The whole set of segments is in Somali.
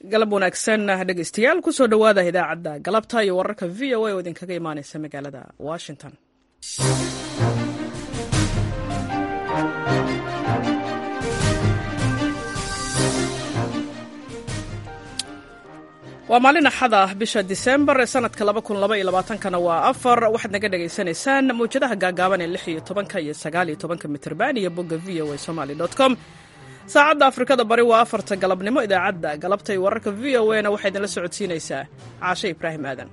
galab wanaagsan dhegeystayaal kusoo dhowaada idaacadda galabta iyo wararka v o a oo idinkaga imaaneysa magaalada washington waa maalin axad ah bisha disembar ee sanadka kana waa afar waxaad naga dhagaysanaysaan mawjadaha gaagaaban ee lix iyo tobanka iyo sagaal iyo tobanka mitrban iyo bogga v o a somaly com saacadda afrikada bari waa afarta galabnimo idaacadda galabta iyo wararka v o a na waxaa idinla socodsiinaysaa caashe ibraahim aadan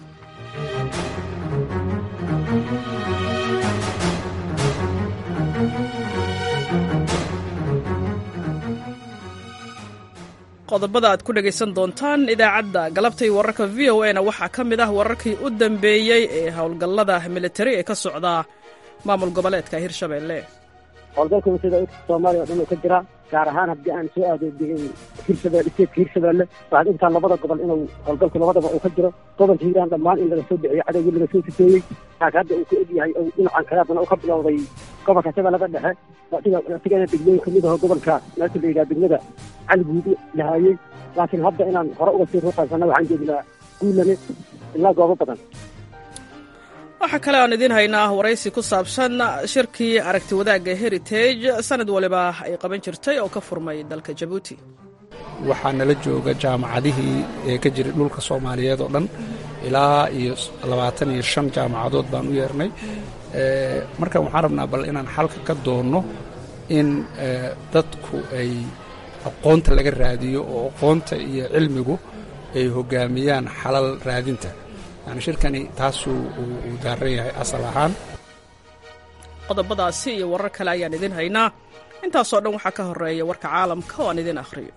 qodobada aad ku dhegaysan doontaan idaacadda galabta iyo wararka v o a na waxaa ka mid ah wararkii u dambeeyey ee howlgallada militari ee ka socda maamul goboleedka hirshabelle howlgalka wasada soomaaliya o dhan oo ka jira gaar ahaan haddii aan soo aado hirshabelle steedka hirshabelle waxaad ogtaa labada gobol inuu howlgalku labadaba uu ka jiro gobolka hiiraan dhammaan in laga soo bixiyey cadowgii laga soo sifeeyey taas hadda uu ku egyahay ou dhinacan kale haddana u ka bilowday gobolka shabeellada dhexe asigana degmooyin kamid aho gobolka meesha la yidhaha degmada caliguudi lahaayey laakiin hadda inaan hore uga sii ruuqaysana waxaan joognaa guulane ilaa goobo badan waxaa kale aan idiin haynaa waraysi ku saabsan shirkii aragti wadaagga heritage sanad waliba ay qaban jirtay oo ka furmay dalka jabuuti waxaa nala jooga jaamacadihii ee ka jiray dhulka soomaaliyeed oo dhan ilaa iyo labaatan iyo shan jaamacadood baan u yeernay marka waxaan rabnaa bal inaan xalka ka doonno in dadku ay aqoonta laga raadiyo oo aqoonta iyo cilmigu ay hoggaamiyaan xalal raadinta yani shirkani taasuu uu daaran yahay asal ahaan qodobadaasi iyo warar kale ayaan idin haynaa intaasoo dhan waxaa ka horeeya warka caalamka oo aan idin akhriyo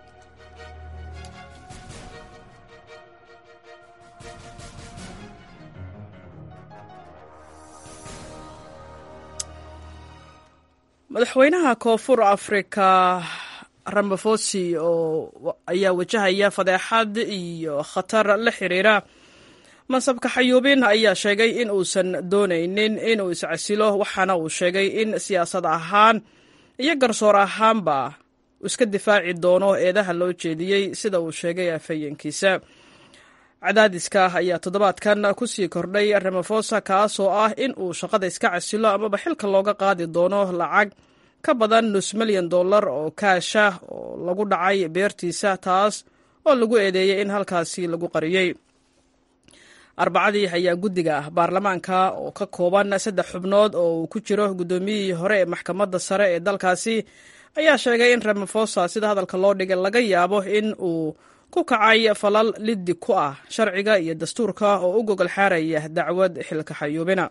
madaxweynaha koonfur afrika ramaphosi oo ayaa wajahaya fadeexad iyo khatar la xiriira mansabka xayuubin ayaa sheegay in uusan doonaynin inuu iscasilo waxaana uu sheegay in siyaasad ahaan iyo garsoor ahaanba uu iska difaaci doono eedaha loo jeediyey sida uu sheegay afhayeenkiisa cadaadiska ayaa toddobaadkan ku sii kordhay ramafosa kaasoo ah in uu shaqada iska casilo amaba xilka looga qaadi doono lacag ka badan nus milyan dollar oo kaasha oo lagu dhacay beertiisa taas oo lagu eedeeyey in halkaasi lagu qariyey arbacadii ayaa guddiga baarlamaanka oo ka kooban saddex xubnood oo uu ku jiro guddoomiyihii hore ee maxkamadda sare ee dalkaasi ayaa sheegay in ramafosa sida hadalka loo dhigay laga yaabo in uu ku kacay falal liddi ku ah sharciga iyo dastuurka oo u gogol xaaraya dacwad xilka xayuubina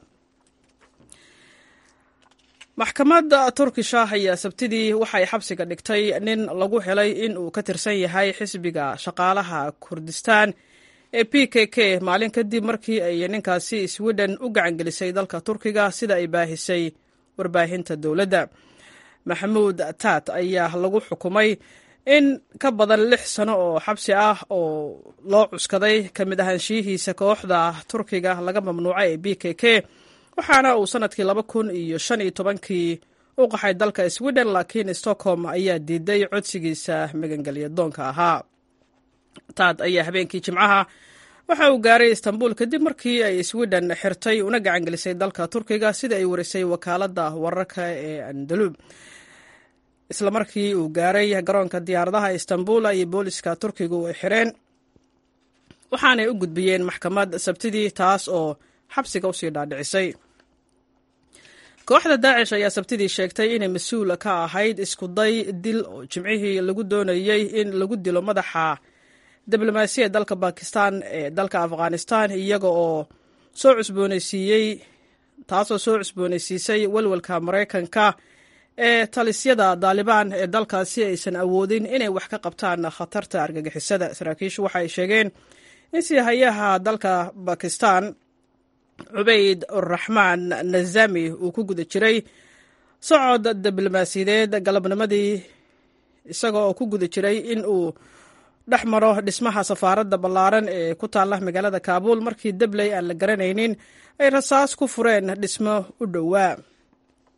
maxkamadda turkisha ayaa sabtidii waxay xabsiga dhigtay nin lagu helay in uu ka tirsan yahay xisbiga shaqaalaha kurdistaan ee p k k maalin kadib markii ay ninkaasi sweden u gacangelisay dalka turkiga sida ay baahisay warbaahinta dowladda maxamuud taat ayaa lagu xukumay in ka badan lix sano oo xabsi ah oo loo cuskaday ka mid ahaanshiyihiisa kooxda turkiga laga mamnuucay ee b k k waxaana uu sanadkii laba kun iyo shan iyo tobankii u qaxay dalka sweden laakiin stockholm ayaa diiday codsigiisa magangelya doonka ahaa taad ayaa habeenkii jimcaha waxa uu gaaray istanbul kadib markii ay sweden xirtay una gacangelisay dalka turkiga sida ay warisay wakaaladda wararka ee andalub isla markii uu gaaray garoonka diyaaradaha istanbul ayay booliska turkigu ay xireen waxaanay u gudbiyeen maxkamad sabtidii taas oo xabsiga usii dhaadhicisay kooxda daacish ayaa sabtidii sheegtay inay mas-uul ka ahayd iskuday dil oo jimcihii lagu doonayey in lagu dilo madaxa diblomaasiya dalka bakistan ee dalka afghanistan iyaga oo soo cusbooneysiiyey taasoo soo cusbooneysiisay walwalka maraykanka ee talisyada daalibaan ee dalkaasi aysan awoodin inay wax ka qabtaan khatarta argagixisada saraakiishu waxa ay sheegeen in siihayaha dalka bakistan cubayd uraxmaan nazami uu ku guda jiray socod diblomaasiyadeed galabnimadii isaga oo ku guda jiray in uu dhex maro dhismaha safaaradda ballaaran ee ku taalla magaalada kaabuul markii dabley aan la garanaynin ay rasaas ku fureen dhismo u dhowaa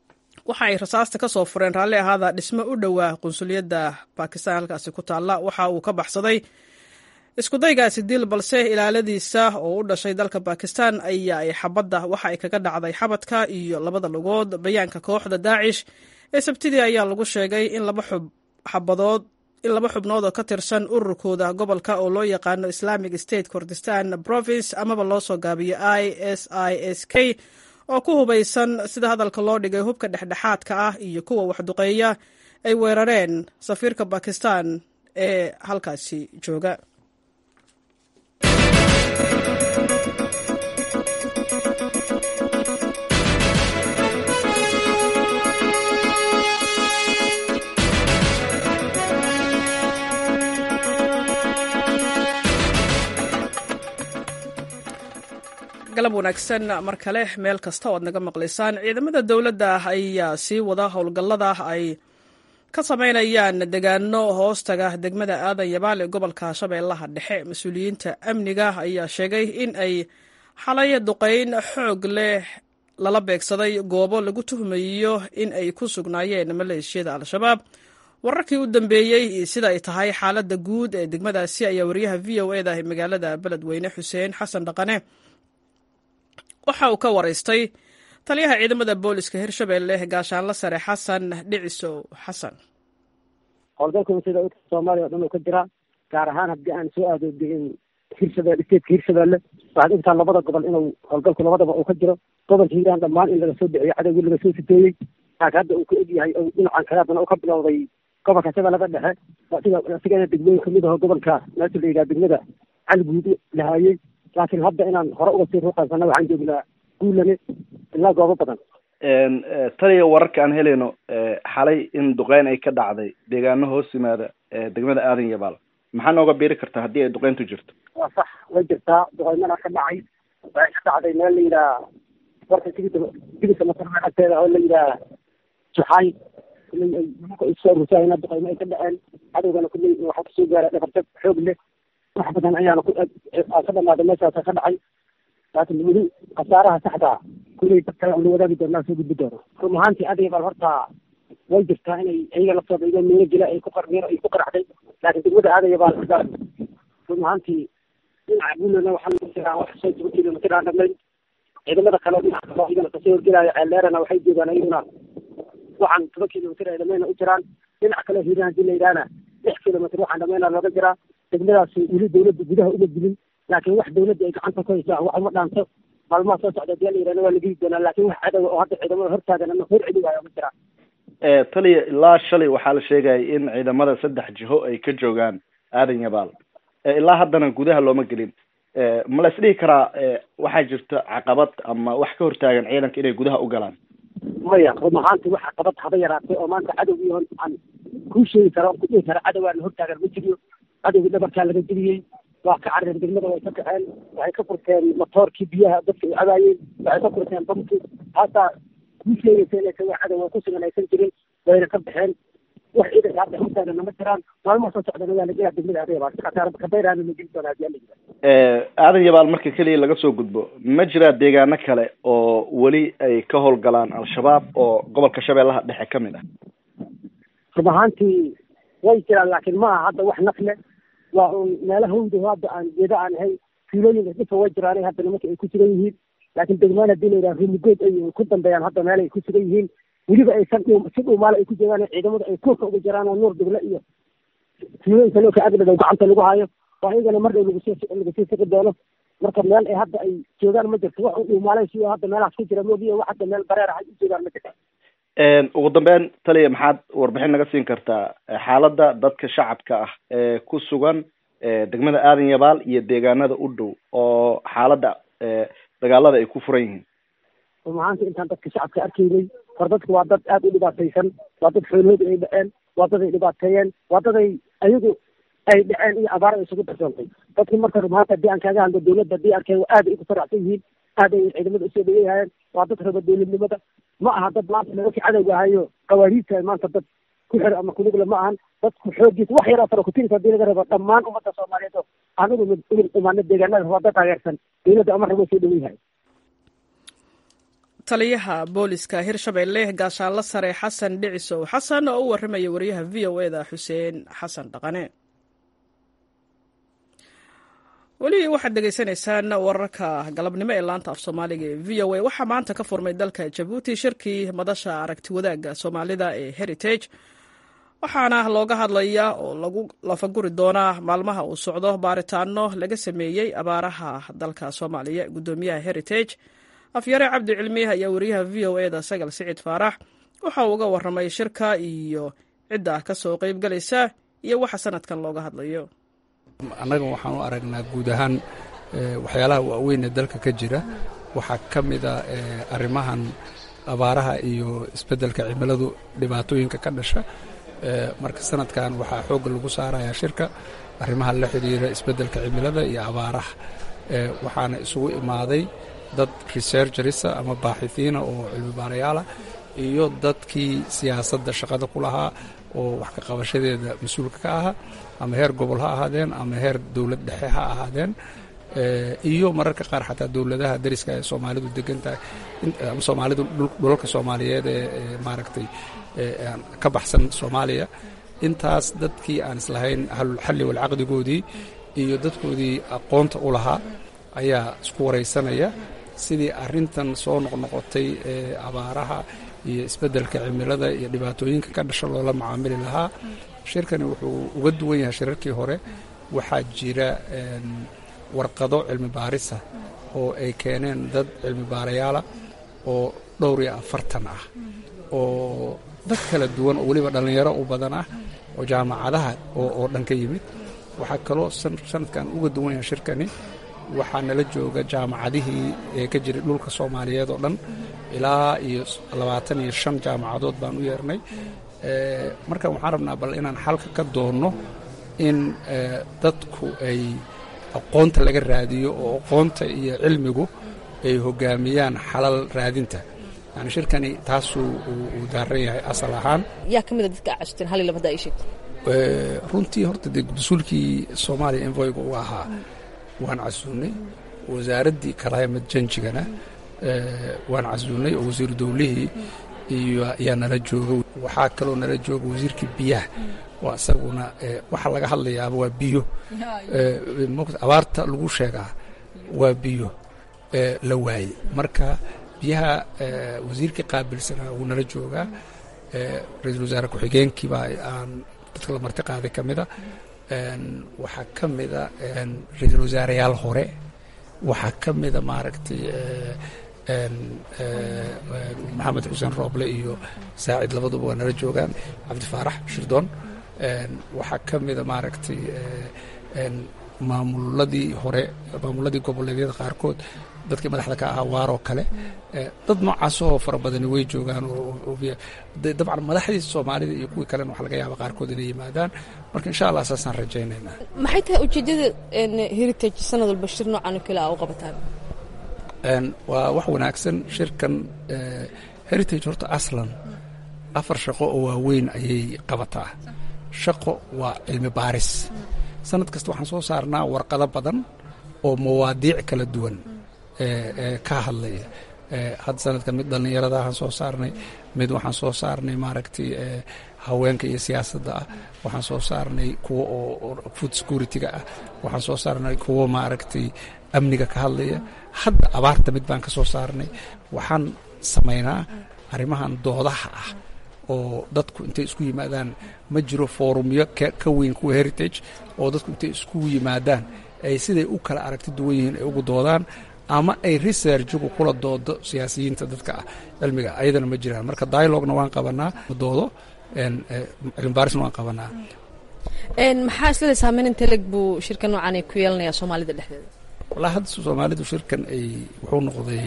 waxa ay rasaasta ka soo fureen raalli ahaada dhismo u dhowaa qunsuliyadda bakistan halkaasi ku taalla waxa uu ka baxsaday iskudaygaasi dil balse ilaaladiisa oo u dhashay dalka bakistan ayaa ay xabadda waxa ay kaga dhacday xabadka iyo labada lugood bayaanka kooxda daacish ee sabtidii ayaa lagu sheegay in laba xub xabadood in laba xubnood oo ka tirsan ururkooda gobolka oo loo yaqaano islamic state kurdistan province amaba loo soo gaabiyo i s i s k oo ku hubaysan sida hadalka loo dhigay hubka dhexdhexaadka ah iyo kuwa waxduqeeya ay weerareen safiirka bakistan ee halkaasi jooga galab wanaagsan mar kale meel kasta oo ad naga maqlaysaan ciidamada dowladda ayaa sii wada howlgallada ay ka samaynayaan degaano hoostaga degmada aadan yabaal ee gobolka shabeellaha dhexe mas-uuliyiinta amniga ayaa sheegay in ay xalay duqayn xoog leh lala beegsaday goobo lagu tuhmayo in ay ku sugnaayeen maleeshiyada al-shabaab wararkii u dambeeyey sida ay tahay xaaladda guud ee degmadaasi ayaa wariyaha v o eda magaalada beledweyne xuseen xasan dhaqane waxa uu ka waraystay taliyaha ciidamada booliska hirshabelle gaashaanla sare xasan dhicisow xasan howlgalkan sida soomaaliya o dhan oo ka jira gaar ahaan haddii aan soo aado hirshabelle stateska hirshabelle waxaad ogtaa labada gobol inuu howlgalku labadaba uu ka jiro gobolka hiiraan dhammaan in laga soo bixiyo cadowgii laga soo siteeyey laakiin hadda uu ka egyahay o dhinacan kale haddana uu ka bilowday gobolka shabeellada dhexe sida sigana degmooyin kamid aho gobolka meesha la yidhaha degmada caliguudi lahaayey laakiin hadda inaan hore uga sii ruuqaysana waxaan joognaa guulane ilaa goobo badan taliya wararka aan helayno xalay in duqeyn ay ka dhacday deegaano hoos yimaada degmada aadan yabaal maxaa nooga biiri kartaa haddii ay duqeyntu jirto waa sax way jirtaa duqeymana ka dhacay waxay ka dhacday meel la yidhaha warka tigida tigidka masarka agteeda oo la yidhaha juxaay kuley ay nimanka isoo rusaayna duqeymo ay ka dhaceen cadowgana kuley waxaa kusoo gaara dhabarjab xoog leh wax badan ayaana ku ka dhamaaday meeshaasa ka dhacay laakiin weli khasaaraha saxdaa kuley dad kale la wadaagi doonaa soo gudbi doono run ahaantii adiga bal horta way jirtaa inay iyaga laftooda igo meelo jila ay ku qarmiiro ay ku qaraxday laakiin degmada aadaya baa laga run ahaantii dhinaca guulana waxaa lagu jiraa wax soo toban kilomitir aan dhamayn ciidamada kale dhinaca kale iyagana kasoo horgelaayo ceelleerana waxay joogaan iyaguna waxaan toban kilomitir ay dhamayna u jiraan dhinaca kale hiiraan hadii la yidhahna lix kilomitir waxaan dhamayna looga jiraa degmadaas weli dawladda gudaha uma dilin laakiin wax dawladda ay gacanta ku haysaa wax uma dhaanto maalmaha soo socda hadii la yidhahna waa la geli doonaa laakiin wax cadowa oo hadda ciidamada hortaagan ama hor celi waayo ma jiraan taliya ilaa shalay waxaa la sheegaya in ciidamada saddex jiho ay ka joogaan aadan yabaal ilaa haddana gudaha looma gelin ma la isdhihi karaa waxaa jirta caqabad ama wax ka hortaagan ciidanka inay gudaha u galaan maya run ahaanti wax caqabad haba yaraatay oo maanta cadowgii hon aan kuu sheegi kara on kudhihi kara cadowgaana hortaagan ma jiriyo cadowgii dhabarkaa laga geliyey waa ka carareen degmada way ka kaceen waxay ka furteen matoorkii biyaha dadka ay cabaayeen waxay ka furteen bamkii haataa kuu sheegaysa inaysa wax cadow ku sugan aysan jirin wayna ka baxeen wax ciidanka hadda hortaagana ma jiraan maalmaha soo socdana waa lagelaa degmada aadayabaa khasaar kabayraana la geli doonaa hadii la aadan yabaal marka keliya laga soo gudbo ma jiraa deegaano kale oo weli ay ka howlgalaan al-shabaab oo gobolka shabeellaha dhexe ka mid ah run ahaantii way jiraan laakiin ma aha hadda wax naf leh waa un meelo hawdo hadda aan geeda aan ahay fiilooyinka dhifa way jiraanay hadda nimanka ay ku sugan yihiin laakiin degmaan hadii la yidhaha rimigood ay ku dambeeyaan hadda meel ay ku sugan yihiin weliba aysan si dhuumaale ay ku joogaan ciidamada ay kuurka uga jiraan oo nuur duble iyo fiilooyinka looka agdhadow gacanta lagu hayo waa iyagana mar dhow lagusoo lagasii sigi doono marka meel ay hadda ay joogaan ma jirto wax u dhuumaalay siyo hadda meelahaas ku jira moogiyo wax hadda meel bareer ah ay u joogaan ma jirto ugu dambeyn taliya maxaad warbixin naga siin kartaa xaaladda dadka shacabka ah ee ku sugan degmada aadan yabaal iyo deegaanada u dhow oo xaaladda dagaalada ay ku furan yihiin run ahaanti intaan dadka shacabka arkaynay hor dadku waa dad aada u dhibaataysan waa dad xoolahooda ay dhaceen waa dad ay dhibaateeyeen waa dad ay ayagu ay dhaceen iyo abaar ay isugu darsoontay dadki marka run ahaanta haddii aan kaaga hadlo dawladda haddii arkeen aad ay ku faraxsan yihiin aad ay ciidamada usoo dhaweeyahayeen waa dad raba dawladnimada ma aha dad maanta nimankii cadowga ahayo qawaariidta maanta dad ku xir ama kunugle ma ahan dadku xoogiisa wax yaroo fara kutirisa hadii laga rabo dhammaan ummadda soomaaliyeed oo anigu ugu imaano deegaanada waa dad taageersan dawladda ama rabo soo dhaweyahay taliyaha booliska hirshabelle gaashaanla sare xasan dhicisow xasan oo u waramaya wariyaha v o eda xuseen xasan dhaqane weli waxaad dhegaysanaysaan wararka galabnimo ee laanta af soomaaliga ee v o a waxaa maanta ka furmay dalka jabuuti shirkii madasha aragti wadaagga soomaalida ee heritage waxaana looga hadlayaa oo lagu lafaguri doonaa maalmaha uu socdo baaritaano laga sameeyey abaaraha dalka soomaaliya guddoomiyaha heritage afyare cabdi cilmi ayaa wariyaha v o eda sagal siciid faarax waxa uu uga waramay shirka iyo cidda ka soo qeybgalaysa iyo waxa sanadkan looga hadlayo annaga waxaan u aragnaa guud ahaan waxyaalaha waaweyn ee dalka ka jira waxaa ka mida arrimahan abaaraha iyo isbeddelka cimiladu dhibaatooyinka ka dhasha marka sanadkan waxaa xoogga lagu saarayaa shirka arrimaha la xidhiira isbeddelka cimilada iyo abaaraha waxaana isugu imaaday dad researcherisa ama baaxihiina oo cilmibaarayaala iyo dadkii siyaasadda shaqada ku lahaa oo wax ka qabashadeeda mas-uulka ka ahaa ama heer gobol ha ahaadeen ama heer dowlad dhexe ha ahaadeen iyo mararka qaar xataa dowladaha dariska ee soomaalidu degan tahay ama soomaalidu dhulalka soomaaliyeed ee maaragtay ka baxsan soomaaliya intaas dadkii aan islahayn ahlulxalli walcaqdigoodii iyo dadkoodii aqoonta u lahaa ayaa isku waraysanaya sidii arrintan soo noqnoqotay ee abaaraha iyo isbeddelka cimilada iyo dhibaatooyinka ka dhasha loola macaamili lahaa shirkani wuxuu uga duwan yahay shirarkii hore waxaa jira warqado cilmi baarisa oo ay keeneen dad cilmi baarayaala oo dhowr iyo afartan ah oo dad kala duwan oo weliba dhallinyaro u badan ah oo jaamacadaha oo dhan ka yimid waxaa kaloo sanadkan uga duwan yahay shirkani waxaa nala jooga jaamacadihii ee ka jiray dhulka soomaaliyeed oo dhan ilaa iyo labaatan iyo shan jaamacadood baan u yeernay marka waxaan rabnaa bal inaan xalka ka doonno in dadku ay aqoonta laga raadiyo oo aqoonta iyo cilmigu ay hogaamiyaan xalal raadinta yani shirkani taasuu uu daaran yahay asal ahaan yaa ka mida dadka casuteen hal iyo laba hadda ay sheegto runtii horta dee mas-uulkii soomaaliya envoyga u ahaa waan casuunay wasaaraddii kalaamad janjigana waan casuunay oo wasiiru dowlihii iyo ayaa nala jooga waxaa kaloo nala jooga wasiirkii biyaha waa isaguna waxa laga hadlayaaba waa biyo abaarta lagu sheegaa waa biyo la waaye marka biyaha wasiirkii qaabilsanaa wuu nala joogaa ra-iisul wasaare ku-xigeenkiibaa aan dadka la marti qaaday ka mida waxaa ka mida ra-iisul wasaareyaal hore waxaa ka mida maaragtay maxamed xuseen rooble iyo saacid labaduba waa nala joogaan cabdifaarax shirdoon waxaa ka mida maaragtay maamuladii hore maamuladii goboleedyada qaarkood dadkii madaxda ka ahaa waaroo kale dad noocaasoo fara badani way joogaan dabcan madaxdii soomaalida iyo kuwii kalena waxa laga yaaba qaarkood inay yimaadaan marka insha allah saasaan rajaynaynaa maxay tahay ujeeddada heritage sanad walba shir noocan oo kale a u qabataan waa wax wanaagsan shirkan heritage horta aslan afar shaqo oo waaweyn ayay qabataa shaqo waa cilmi baaris sanad kasta waxaan soo saarnaa warqado badan oo mawaadiic kala duwan ka hadlaya hadda sanadkan mid dhallinyaradahaan soo saarnay mid waxaan soo saarnay maaragtay haweenka iyo siyaasadda ah waxaan soo saarnay kuwo oo food security-ga ah waxaan soo saarnay kuwo maaragtay amniga ka hadlaya hadda abaarta mid baan ka soo saarnay waxaan samaynaa arrimahan doodaha ah oo dadku intay isku yimaadaan ma jiro foorumyo ka weyn kuwa heritage oo dadku intay isku yimaadaan ay siday u kala aragti duwan yihiin ay ugu doodaan ama ay researchigu kula doodo siyaasiyiinta dadka ah cilmiga ayadana ma jiraan marka dialogna waan qabanaa doodo cilmibaarisna waan qabanaa maxaa islada saameyn inteleg buu shirka noocan ay ku yeelanayaa soomaalida dhexdeeda wallaa hadda soomaalidu shirkan ay wuxuu noqday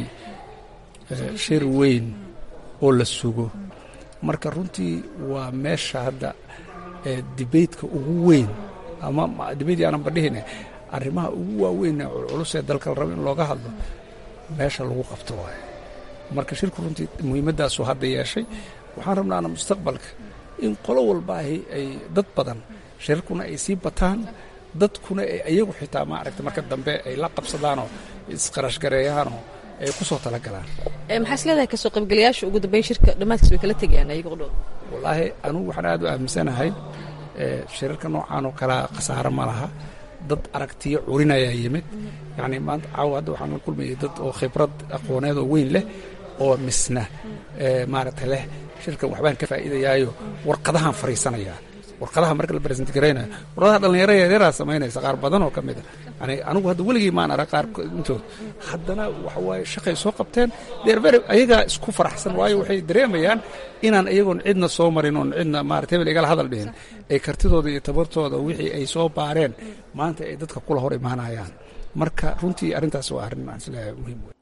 shir weyn oo la sugo marka runtii waa meesha hadda debateka ugu weyn ama debate aanan badhihine arrimaha ugu waaweyn ee culculus ee dalka la rabo in looga hadlo meesha lagu qabto waaye marka shirku runtii muhiimaddaasuu hadda yeeshay waxaan rabnaana mustaqbalka in qolo walbaahi ay dad badan shirarkuna ay sii bataan dadkuna ay iyagu xitaa maaragta marka dambe ay la qabsadaanoo isqarashgareeyaanoo ay ku soo talagalaan maxaa is leedahay kasoo qaybgalayaasha ugu dambeyn shirka dhammaadkiis way kala tegayaan ayaga qudhooda wallaahi anugu waxaan aad u aaminsanahay shirarka noocaan oo kalea khasaaro ma laha dad aragtiyo curinayaa yimid yacni maanta caawa hadda waxaan la kulmayay dad oo khibrad aqooneed oo weyn leh oo misna maaragta leh shirkan waxbaan ka faa'iidayaayo warqadahaan fariisanayaa warqadaha marka la present garaynayo warqadaha dhallinyaro yaryaraha samaynaysa qaar badan oo ka mid a yani anigu hadda weligii maan arag qaar intood haddana waxa waaye shaqay soo qabteen deervere ayagaa isku faraxsan waayo waxay dareemayaan inaan iyagoon cidna soo marin oon cidna maarata hebel igala hadal dhihin ay kartidooda iyo tabartooda wixii ay soo baareen maanta ay dadka kula hor imaanayaan marka runtii arrintaas waa arrin aan isleeyahay muhiim wey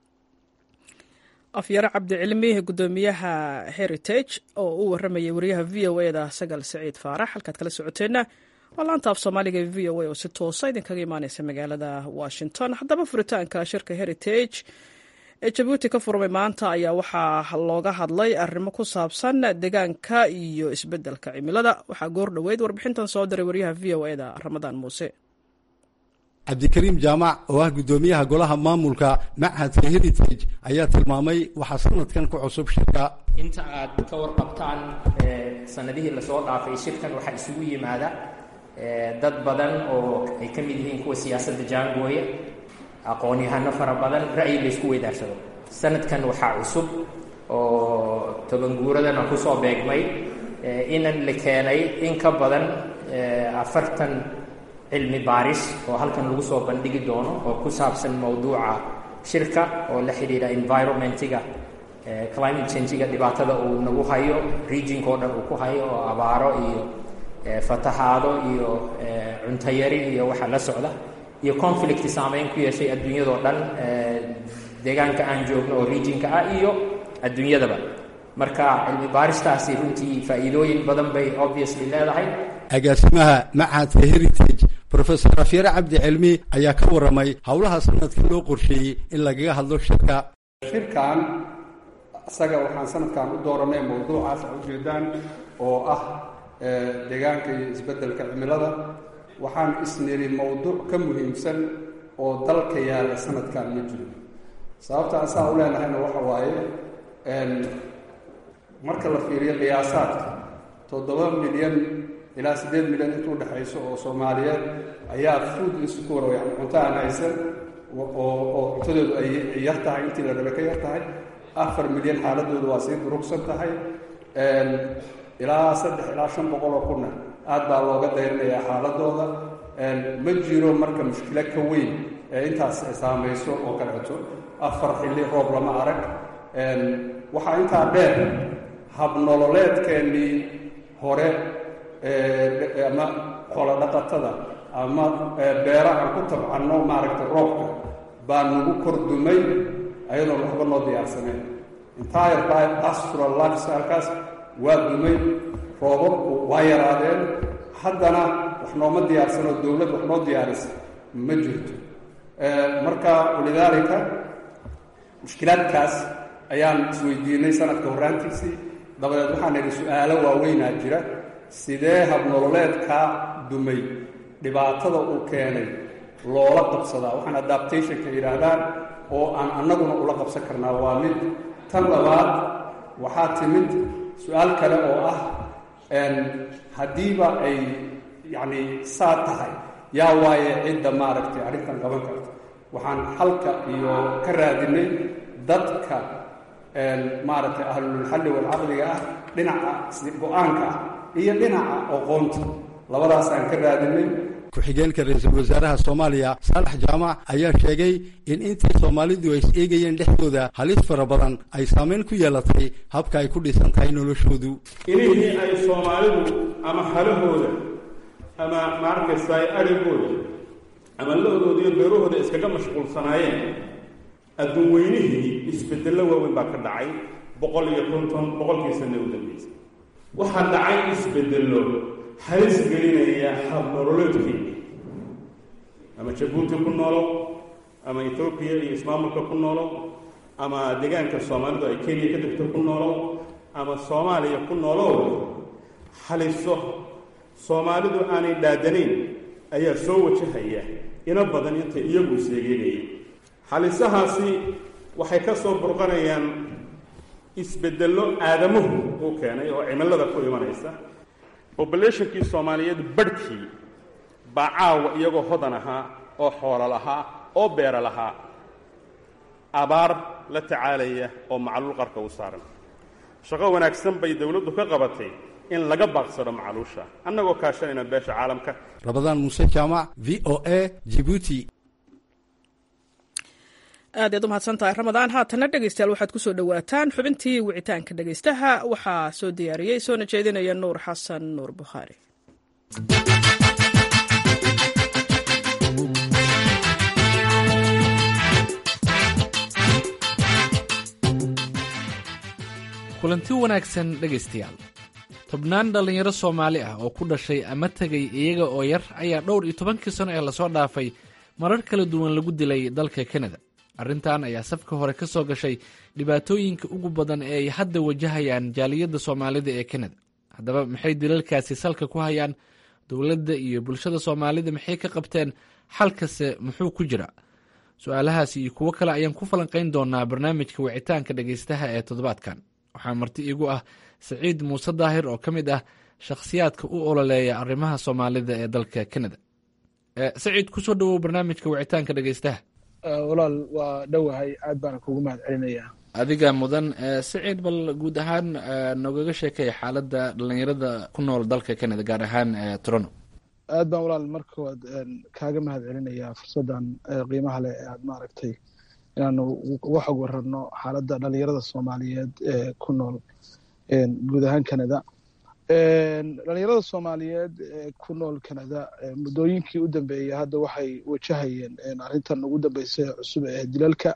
afyare cabdicilmi guddoomiyaha heritage oo u warramayay wariyaha v o e da sagal saciid faarax halkaad kala socoteenna waa laanta af soomaaliga ee v o a oo si toosa idinkaga imaaneysa magaalada washington haddaba furitaanka shirka heritage ee jabuuti ka furmay maanta ayaa waxaa looga hadlay arrimo ku saabsan deegaanka iyo isbeddelka cimilada waxaa goor dhoweyd warbixintan soo diray wariyaha v o e da ramadaan muuse cabdikariim jaamac oo ah guddoomiyaha golaha maamulka machadka heritage ayaa tilmaamay waxaa sanadkan ku cusub shirka inta aad ka warqabtaan sanadihii lasoo dhaafay shirkan waxaa isugu yimaada dad badan oo ay ka mid yihiin kuwa siyaasadda jaangooya aqoon-yahano fara badan ra'yi la isku weydaarsado sanadkan waxaa cusub oo tobanguuradana kusoo beegmay inan la keenay in ka badan afartan cilmi baaris oo halkan lagu soo bandhigi doono oo ku saabsan mowduuca shirka oo la xidhiidha environmentiga climate changiga dhibaatada uu nagu hayo regionka oo dhan uu ku hayo oo abaaro iyo fatahaado iyo cuntayari iyo waxa la socda iyo conflict saameyn ku yeeshay adduunyadao dhan deegaanka aan joogno oo regionka ah iyo adduunyadaba marka cilmi baaristaasi runtii faa'iidooyin badan bay obviously leedahay agaasimaha machadka heritage rofesor rafyare cabdi cilmi ayaa ka warramay howlaha sanadka loo qorsheeyey in lagaga hadlo shirka shirkan isaga waxaan sanadkan u dooranay mawduucaas a ujeedaan oo ah deegaanka iyo isbeddelka cimilada waxaan isniri mawduuc ka muhiimsan oo dalka yaalla sanadkan ma jiro sababta asaa u leenahayna waxa waaye marka la fiiriyo qiyaasaadka toddoba milyan ilaa siddeed milyan intuu dhexayso oo soomaaliyeed ayaa food insecure yani cunto aan haysan oo cuntadoodu ay yar tahay intii la rabe ka yar tahay afar milyan xaaladoodu waa sii durugsan tahay ilaa saddex ilaa shan boqol oo kunna aad baa looga dayrinayaa xaaladooda ma jiro marka mushkilo ka weyn ee intaas saamayso oo kaleeto afar xilli roob lama arag waxaa intaa dheer habnololeedkeennii hore ama xoolo dhaqatada ama beerahan ku tabcanno maaragtay roobka baa nagu kordumay ayadoon waxba noo diyaarsaneen entire pastoral lifestylekaas waa dumay roobabku waa yaraadeen haddana wax nooma diyaarsano dowlad wax noo diyaarisa ma jirto marka walidaalika mushkilaadkaas ayaan isweydiinay sanadka horraantiisii dabadeed waxaan idhi su-aalo waaweynaa jira sidee habnololeedkaa dumay dhibaatada uu keenay loola qabsadaa waxaan adaptationka yidhaahdaan oo aan annaguna ula qabsan karnaa waa mid tan labaad waxaa timid su-aal kale oo ah haddiiba ay yacni saa tahay yaa waaye cidda maaragtay arrintan qaban karta waxaan xalka iyo ka raadinay dadka maaragtay ahlulxalli walcaqliga ah dhinaca go-aanka ah iyo dhinaca aqoonta labadaasaan ka raadinay ku-xigeenka ra-iisul wasaaraha soomaaliya saalax jaamac ayaa sheegay in intii soomaalidu ay is eegayeen dhexdooda halis fara badan ay saameyn ku yeelatay habka ay ku dhisan tahay noloshoodu inihii ay soomaalidu ama halahooda ama maarkaysaay arigooda ama la-dooda iyo beerahooda iskaga mashquulsanaayeen adduun weynihii isbedello waaweyn baa ka dhacay boqol iyo konton boqolkii sanne u dambeysay waxaa dhacay isbedello halis gelinaya habnololeedkeeni ama jabuuti ku noolow ama ethoobiya iyo ismaamulka ku noolow ama deegaanka soomaalidu ay kenya ka degto ku noolow ama soomaaliya ku noolow haliso soomaalidu aanay dhaadanayn ayaa soo wajahaya ina badan intay iyagu isleegeynayeen halisahaasi waxay ka soo burqanayaan isbeddello aadamuhu uu keenay oo cimilada ku imanaysa bobulationkii soomaaliyeed barhkii baa caawa iyagoo hodan ahaa oo xoolo lahaa oo beero lahaa abaar la tacaalaya oo macluul qarka u saaran shaqo wanaagsan bay dowladdu ka qabatay in laga baaqsado macluusha annagoo kaashanayna beesha caalamka rabadaan muuse jaamac v o a jibuuti aad ayaad u mahadsan tahay ramadaan haatana dhegeystayaal waxaad ku soo dhowaataan xubintii wicitaanka dhegeystaha waxaa soo diyaariyey soona jeedinaya nuur xasan nuur bukhaari kulanti wanaagsan dhegaystayaal tobnaan dhallinyaro soomaali ah oo ku dhashay ama tegay iyaga oo yar ayaa dhowr iyo tobankii sano ee lasoo dhaafay marar kala duwan lagu dilay dalka kanada arrintan ayaa safka hore ka soo gashay dhibaatooyinka ugu badan ee ay hadda wajahayaan jaaliyadda soomaalida ee kanada haddaba maxay dilalkaasi salka ku hayaan dowladda iyo bulshada soomaalida maxay ka qabteen xalkase muxuu ku jira su-aalahaasi iyo kuwo kale ayaan ku falanqayn doonaa barnaamijka wicitaanka dhegaystaha ee toddobaadkan waxaa marti iigu ah saciid muuse daahir oo ka mid ah shakhsiyaadka u ololeeya arrimaha soomaalida ee dalka kanada saciid kusoo dhawow barnaamijka wicitaanka dhegaystaha walaal waa dhowahay aad baana kugu mahad celinayaa adiga mudan saciid bal guud ahaan nogaga sheekay xaaladda dhallinyarada ku nool dalka canada gaar ahaan toronto aad baan walaal marka koowaad kaaga mahad celinayaa fursaddan qiimaha leh ee aad maaragtay inaanu uga xog wararno xaaladda dhalinyarada soomaaliyeed ee ku nool guud ahaan canada dhalinyarada soomaaliyeed ee ku nool canada muddooyinkii u dambeeyey hadda waxay wajahayeen arrintan ugu dambeysay cusub ee dilalka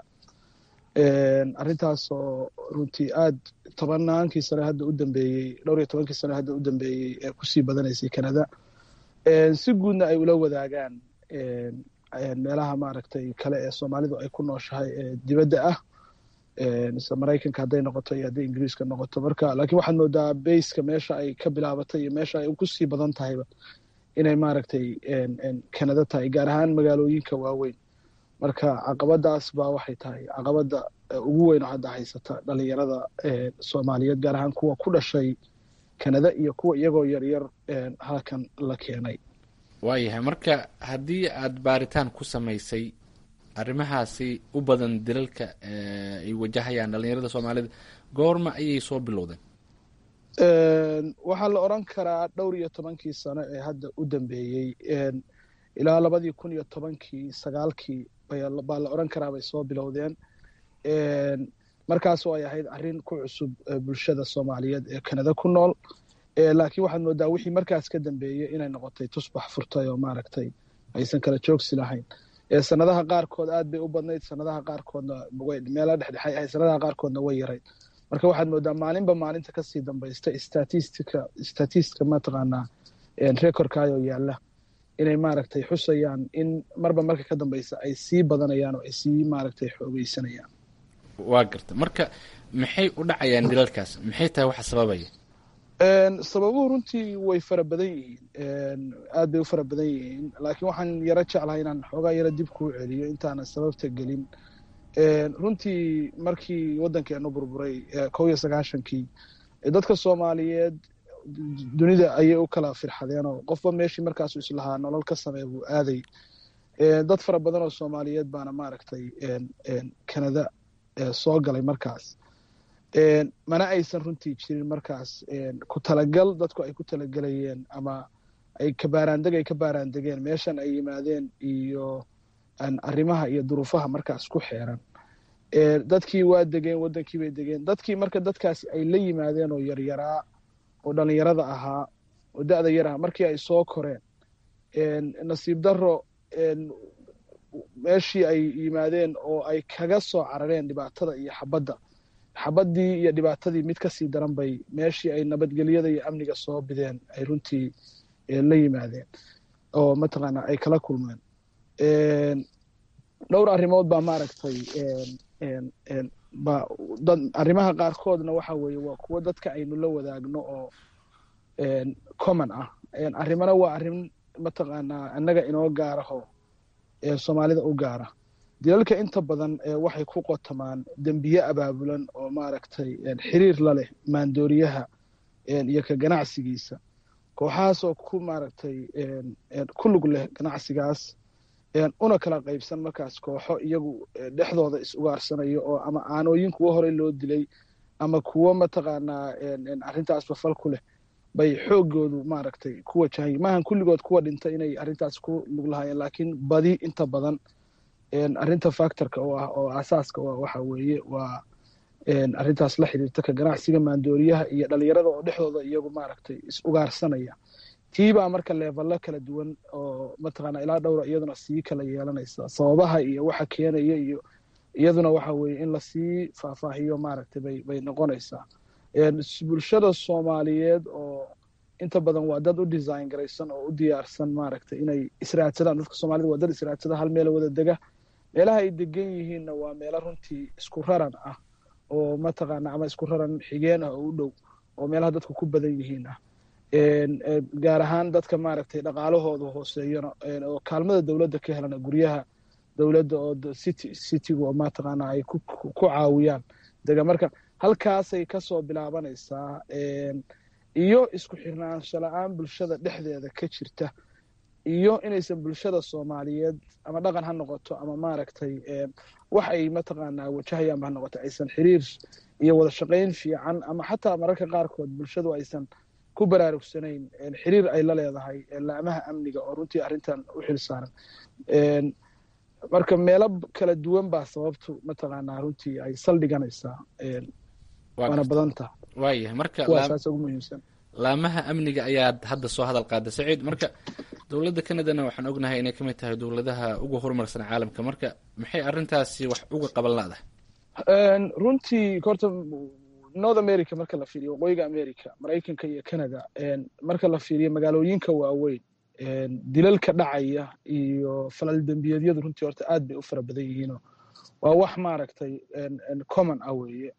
arrintaas oo runtii aad tobannaankii sane hadda u dambeeyey dhowr iyo tobankii sane hadda u dambeeyey ee kusii badanaysay canada si guudna ay ula wadaagaan meelaha maaragtay kale ee soomaalidu ay ku nooshahay ee dibadda ah mise maraykanka hadday noqoto iyo hadday ingiriiska noqoto marka laakiin waxaad moodaa bayska meesha ay ka bilaabatay iyo meesha ay kusii badan tahayba inay maaragtay canada tahay gaar ahaan magaalooyinka waaweyn marka caqabadaas baa waxay tahay caqabada ugu weyn oo hadda haysata dhalinyarada soomaaliyeed gaar ahaan kuwa ku dhashay canada iyo kuwa iyagoo yaryar halkan la keenay waayahay marka haddii aad baaritaan ku samaysay arrimahaasi u badan dilalka ay wajahayaan dhalinyarada soomaalida goorma ayay soo bilowdeen waxaa la odran karaa dhowr iyo tobankii sano ee hadda u dambeeyey ilaa labadii kun iyo tobankii sagaalkii baa la odran karaa bay soo bilowdeen markaasoo ay ahayd arrin ku cusub bulshada soomaaliyeed ee canada ku nool laakiin waxaad moodaa wixii markaas ka dambeeyey inay noqotay tusbax furtay oo maaragtay aysan kala joogsi lahayn sanadaha qaarkood aad bay u badnayd sanadaha qaarkoodna meela dhexdhexay ahayd sanadaha qaarkoodna way yarayd marka waxaad moodaa maalinba maalinta kasii dambaysta statistica statistica mataqaanaa recordkaayoo yaalla inay maaragtay xusayaan in marba marka ka dambeysa ay sii badanayaan oo ay sii maaragtay xoogeysanayaan waa garta marka maxay u dhacayaan dilalkaas maxay tahay waxa sababaya sababuhu runtii way fara badan yihiin aad bay u fara badan yihiin laakiin waxaan yaro jeclahay inaan xoogaa yaro dib kuu celiyo intaanan sababta gelin runtii markii waddankeenu burburay kow iyo sagaashankii dadka soomaaliyeed dunida ayay u kala firxadeen oo qofba meeshii markaasu islahaa nolol ka samee buu aaday dad fara badan oo soomaaliyeed baana maaragtay canada soo galay markaas mana aysan runtii jirin markaas ku talagal dadku ay ku talagelayeen ama ay kabaaraandeg ay ka baaraandegeen meeshan ay yimaadeen iyo arrimaha iyo duruufaha markaas ku xeeran dadkii waa degeen waddankii bay degeen dadkii marka dadkaasi ay la yimaadeen oo yaryaraa oo dhalinyarada ahaa oo da-da yar ahaa markii ay soo koreen nasiib daro meeshii ay yimaadeen oo ay kaga soo carareen dhibaatada iyo xabadda xabaddii iyo dhibaatadii mid kasii daran bay meeshii ay nabadgelyada iyo amniga soo bideen ay runtii la yimaadeen oo mataqaana ay kala kulmeen dhowr arrimood baa maaragtay ba dad arrimaha qaarkoodna waxa weeye waa kuwo dadka aynu la wadaagno oo common ah arrimana waa arrin mataqaanaa annaga inoo gaaraho soomaalida u gaara dilalka inta badan waxay ku qotamaan dembiye abaabulan oo maaragtay xiriir la leh maandooriyaha iyo ka ganacsigiisa kooxahaasoo ku maaragtay ku lug leh ganacsigaas una kala qaybsan markaas kooxo iyagu dhexdooda is ugaarsanayo oo ama aanooyin kuwo horey loo dilay ama kuwo mataqaanaa arrintaasba fal ku leh bay xoogoodu maaragtay ku wajahay maahan kulligood kuwa dhintay inay arrintaas ku lug lahaayeen laakiin badi inta badan arrinta factorka oo ah oo asaaska oo waxa weeye waa arrintaas la xiriirta ka ganacsiga maandooriyaha iyo dhalinyarada oo dhexdooda iyagu maaragtay is ugaarsanaya tiibaa marka leevalo kala duwan oo mataqaana ilaa dhowra iyaduna sii kala yeelanaysa sababaha iyo waxa keenaya iyo iyaduna waxa weeye in lasii faahfaahiyo maaragtay bay bay noqonaysaa bulshada soomaaliyeed oo inta badan waa dad u design garaysan oo u diyaarsan maaragtay inay israadsadaan dadka soomaalida waa dad israadsada hal meel wada dega meelaha ay degan yihiinna waa meelo runtii isku raran ah oo mataqaana ama isku raran xigeen ah oo u dhow oo meelaha dadku ku badan yihiin ah gaar ahaan dadka maaragtay dhaqaalahooda hooseeyana oo kaalmada dowladda ka helana guryaha dowladda oo city citygu oo mataqaana ay ku caawiyaan dega marka halkaasay kasoo bilaabanaysaa iyo isku xirnaansho la-aan bulshada dhexdeeda ka jirta iyo inaysan bulshada soomaaliyeed ama dhaqan ha noqoto ama maaragtay wax ay mataqaanaa wajahayaanba ha noqoto aysan xiriir iyo wada shaqayn fiican ama xataa mararka qaarkood bulshadu aysan ku baraarugsanayn xiriir ay la leedahay laamaha amniga oo runtii arrintan u xil saaran marka meelo kala duwan baa sababtu mataqaanaa runtii ay saldhiganaysaa waana badanta waayahay marka kuwaasaas ugu muhiimsan laamaha amniga ayaad hadda soo hadal qaada saciid marka dowladda canadana waxaan ognahay inay ka mid tahay dowladaha ugu horumarsan caalamka marka maxay arrintaasi wax uga qaban laadahay runtii horta north america marka la fiiriyo waqooyiga america maraykanka iyo canada marka la fiiriyo magaalooyinka waaweyn dilalka dhacaya iyo falal dembiyeedyadu runtii horta aad bay u fara badan yihiino waa wax maaragtay common ah weeye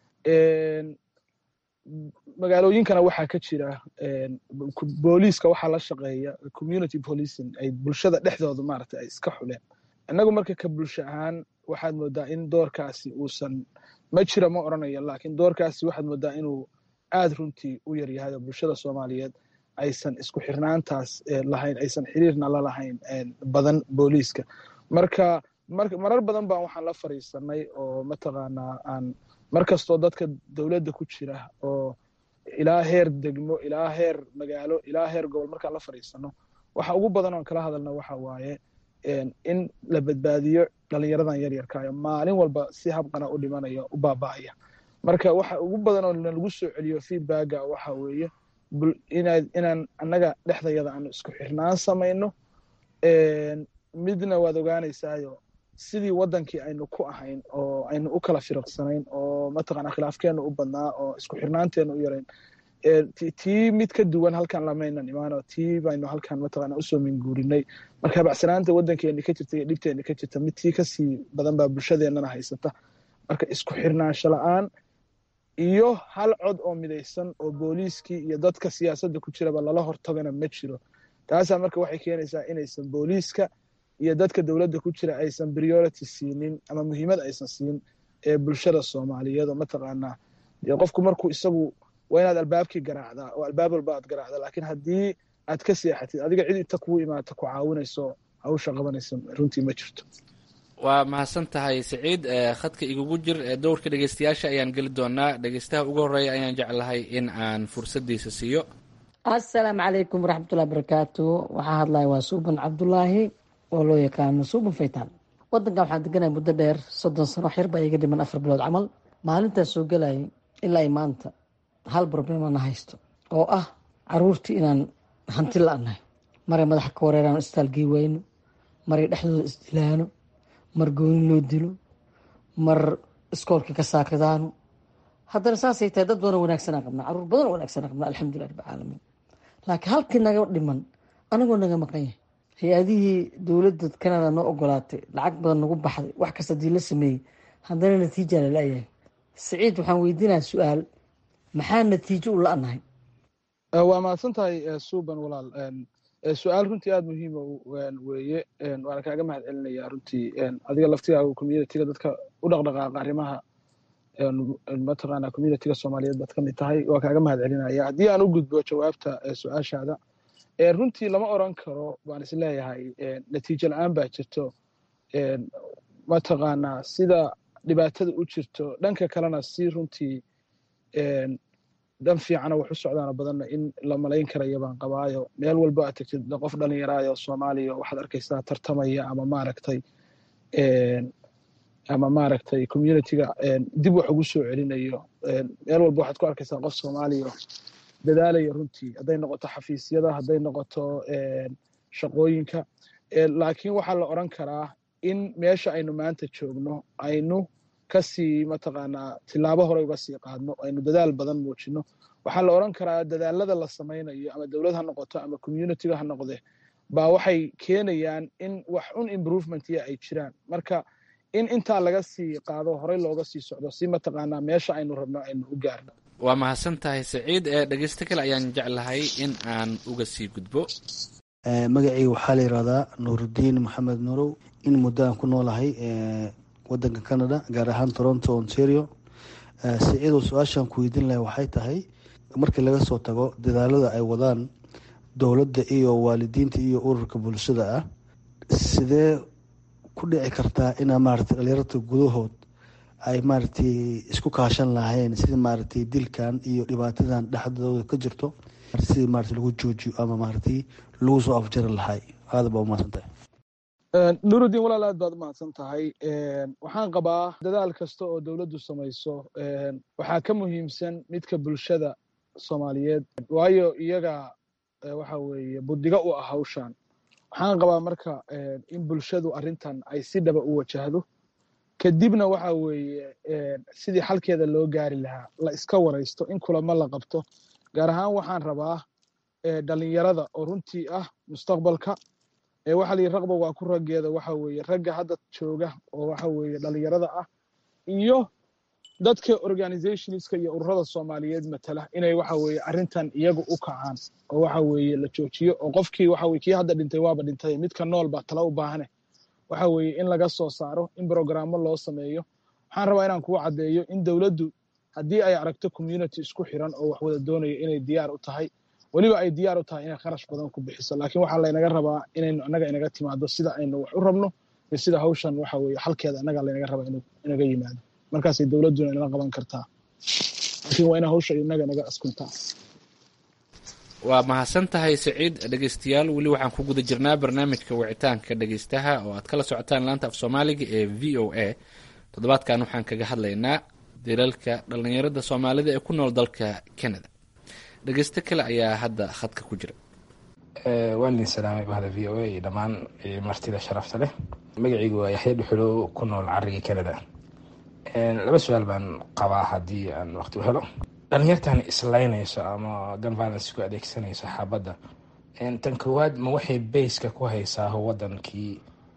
magaalooyinkana waxaa ka jira booliiska waxaa la shaqeeya community policing ay bulshada dhexdooda maaragtay ay iska xuleen innagu marka ka bulsho ahaan waxaad moodaa in doorkaasi uusan ma jira ma oranayo laakiin doorkaasi waxaad moodaa inuu aad runtii u yaryahay oo bulshada soomaaliyeed aysan isku xirnaantaas lahayn aysan xiriirna la lahayn badan booliiska marka marar badan baan waxaan la fariisanay oo mataqaanaa aan mar kastoo dadka dowladda ku jira oo ilaa heer degmo ilaa heer magaalo ilaa heer gobol markaan la fariisano waxa ugu badan oon kala hadalna waxa waaye in la badbaadiyo dhalinyaradan yaryarkaayo maalin walba si habqana u dhimanaya u baaba'aya marka waxa ugu badan oo lagu soo celiyo feedbacka waxa weeye inaan annaga dhexdayada aanu isku xirnaan samayno midna waad ogaanaysaayo sidii wadankii aynu ku ahayn oo aynu u kala firiqsanayn oo mataqaana khilaafkeenu u badnaa oo isku xirnaanteenu u yarayn tii mid ka duwan halkan lamaynan imaano tii baynu halkan mataqaana usoo minguurinay marka habacsanaanta wadankeeni ka jirta iyo dhibteeni ka jirta mid tii kasii badan baa bulshadeennana haysata marka isku xirnaansho la-aan iyo hal cod oo midaysan oo booliiskii iyo dadka siyaasadda ku jiraba lala hortagana ma jiro taasaa marka waxay keenaysaa inaysan booliiska iyo dadka dowladda ku jira aysan priority siinin ama muhiimad aysan siin ee bulshada soomaaliyeed oo mataqaanaa qofku markuu isagu waa inaad albaabkii garaacdaa oo albaab walba aad garaacda laakiin haddii aad ka seexatid adiga cid inta kugu imaata ku caawinayso hawsha qabanaysa runtii ma jirto waa mahadsan tahay saciid khadka igugu jir dowrka dhegeystayaasha ayaan geli doonaa dhegeystaha ugu horeeya ayaan jeclahay in aan fursadiisa siiyo assalaamu calaykum waraxmatullahi barakaatu waxaa hadlaya waa suuban cabdulaahi oo loo yaqaano suuban faytaan wadankan waxaan deganaya muddo dheer soddon sano wax yar baa iga dhiman afar bilood camal maalintaas soo gelayay ilaa i maanta hal problemana haysto oo ah caruurtii inaan hanti la-nahay maray madaxa ka wareeraan istaalgii wayno maray dhexdooda isdilaano mar gooni loo dilo mar iskoolkii ka saakadaano haddana saasay tahay dad badanoo wanaagsanaan qabnaa caruur badanoo wanaagsanaan qabnaa alxamdulilah rabbi caalamiin laakiin halkii naga dhiman anagoo naga maqan yahay hay-adihii dowladda canada noo ogolaatay lacag badan nagu baxday wax kasta dii la sameeyey haddana natiija la la-yahay saciid waxaan weydiinaya su-aal maxaa natiijo u la-nahay waa mahadsan tahay suuban walaal su-aal runtii aada muhiima weeye waana kaaga mahad celinaya runtii adiga laftigaaga communitiga dadka u dhaqdhaqaaqa arrimaha mataqaana communitiga soomaaliyeed baad ka mid tahay waa kaaga mahad celinaya haddii aan u gudbo jawaabta su-aashaada runtii lama oran karo baan is leeyahay natiijo la-aan baa jirto mataqaanaa sida dhibaatada u jirto dhanka kalena si runtii dhan fiicana wax u socdaana badanna in la malayn karaya baan qabaayo meel walba aad tegtid qof dhalinyaraayo soomaaliya waxaad arkaysaa tartamaya ama maaragtay ama maaragtay communitiga dib wax ugu soo celinayo meel walba waxaad ku arkaysaa qof soomaaliya dadaalaya runtii hadday noqoto xafiisyada hadday noqoto shaqooyinka laakiin waxaa la oran karaa in meesha aynu maanta joogno aynu kasii mataqaanaa tilaabo hore uga sii qaadno aynu dadaal badan muujino waxaa la oran karaa dadaalada la samaynayo ama dowlad ha noqoto ama communitiga ha noqde baa waxay keenayaan in wax un improvement ya ay jiraan marka in intaa laga sii qaado horey looga sii socdo si mataqaanaa meesha aynu rabno aynu u gaarno waa mahadsan tahay saciid ee dhegeysto kale ayaan jeclahay in aan uga sii gudbo magacayga waxaa la yidhahdaa nuurudiin maxamed nuurow in muddo aan ku noolahay wadanka canada gaar ahaan toronto ontario saciidow su-aashaan ku weydiin lahay waxay tahay markii laga soo tago dadaalada ay wadaan dowladda iyo waalidiinta iyo ururka bulshada ah sidee ku dhici kartaa inaa maaragtay dhalinyarta gudahood ay maaragtay isku kaashan lahayn sidii maaragtay dilkan iyo dhibaatadan dhexdooda ka jirto sidii maaragtay lagu joojiyo ama maaragtay lagu soo afjari lahay aada baa umahadsan tahay nurudiin walaal aad baad umahadsan tahay waxaan qabaa dadaal kasta oo dowladdu samayso waxaa ka muhiimsan midka bulshada soomaaliyeed waayo iyaga waxa weeye buddiga u ah hawshan waxaan qabaa marka in bulshadu arrintan ay si dhaba u wajahdo kadibna waxa weeye sidii xalkeeda loo gaari lahaa la iska waraysto in kulamo la qabto gaar ahaan waxaan rabaa dhalinyarada oo runtii ah mustaqbalka waxa la yidhi raqba waa ku raggeeda waxa weeye ragga hadda jooga oo waxa weeye dhalinyarada ah iyo dadka organizationska iyo ururada soomaaliyeed matala inay waxa weeye arrintan iyagu u kacaan oo waxa weeye la joojiyo oo qofkii waxa weye kii hadda dhintay waaba dhintay midka nool baa tala u baahane waxa weeye in laga soo saaro in brogrammo loo sameeyo waxaan rabaa inaan kugu caddeeyo in dowladdu haddii ay aragto community isku xiran oo wax wada doonayo inay diyaar u tahay weliba ay diyaar u tahay inay kharash badan ku bixiso laakiin waxaa laynaga rabaa inaynu annaga inaga timaado sida aynu wax u rabno iyo sida hawshan waxa weeye xalkeeda annaga laynaga rabaa inuu inaga yimaado markaasay dowladduna inala qaban kartaa laakiin waa ina hawsha inaga inaga askuntaa waa mahadsan tahay saciid dhegeystayaal weli waxaan ku guda jirnaa barnaamijka wicitaanka dhegeystaha oo aad kala socotaan laanta af soomaaliga ee v o a toddobaadkan waxaan kaga hadlaynaa dilalka dhallinyarada soomaalida ee ku nool dalka canada dhegeysto kale ayaa hadda khadka ku jira waan idin salaamay bahda v o a iyo dhammaan martida sharafta leh magacaygu waa yaxya dhuxulo ku nool carigii canada laba su-aal baan qabaa haddii aan waqti u helo dhalinyartan islaynayso ama gun violence ku adeegsanayso xaabadda tan koowaad ma waxay bayska ku haysaa wadankii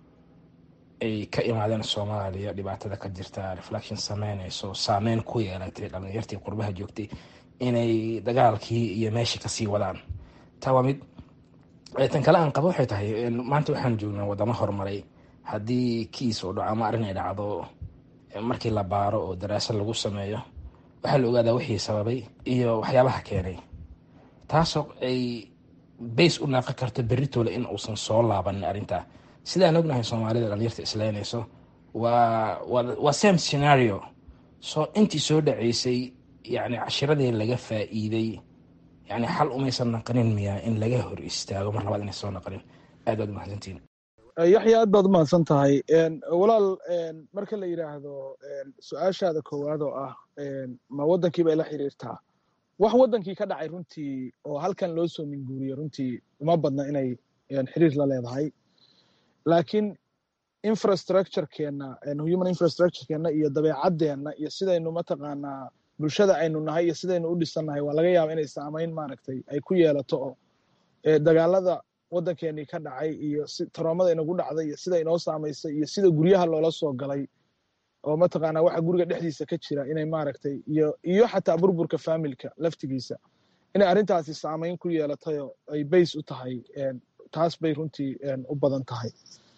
ay ka imaadeen soomaaliya dhibaatada ka jirta reflection sameynayso saameyn ku yeelatay dhalinyartii qurbaha joogtay inay dagaalkii iyo meeshii kasii wadaan taa waa mid tan kale aan qabo waxay tahay maanta waxaan joognaa wadamo horumaray haddii kiis oo dhaco ama arrin ay dhacdo markii la baaro oo daraasad lagu sameeyo waxaa la ogaadaa wixii sababay iyo waxyaabaha keenay taasoo ay bays u naaqi karto beritoole in uusan soo laabanin arrintaa sidaan ognahay soomaalida dhalinyarta islaynayso waa waa same scenario soo intii soo dhaceysay yani cashiradii laga faa'iiday yani xal umaysan naqanin miya in laga hor istaago mar labaad inay soo naqanin aad baad umahadsantiin yaxya aad baad umahadsan tahay walaal marka la yidhaahdo su-aashaada koowaad oo ah ma waddankii bay la xiriirtaa wax waddankii ka dhacay runtii oo halkan loo soo minguuriye runtii uma badna inay xiriir la leedahay laakiin infrastructurekeenna human infrastructurekeenna iyo dabeecadeenna iyo sidaynu mataqaanaa bulshada aynu nahay iyo sidaynu u dhisannahay waa laga yaaba inay saamayn maaragtay ay ku yeelato oo dagaalada waddankeenii ka dhacay iyo taroomada inagu dhacday iyo sida inoo saamaysay iyo sida guryaha loola soo galay oo mataqaanaa waxa guriga dhexdiisa ka jira inay maaragtay iyo iyo xataa burburka faamilka laftigiisa inay arrintaasi saamayn ku yeelatayoo ay bays u tahay taas bay runtii u badan tahay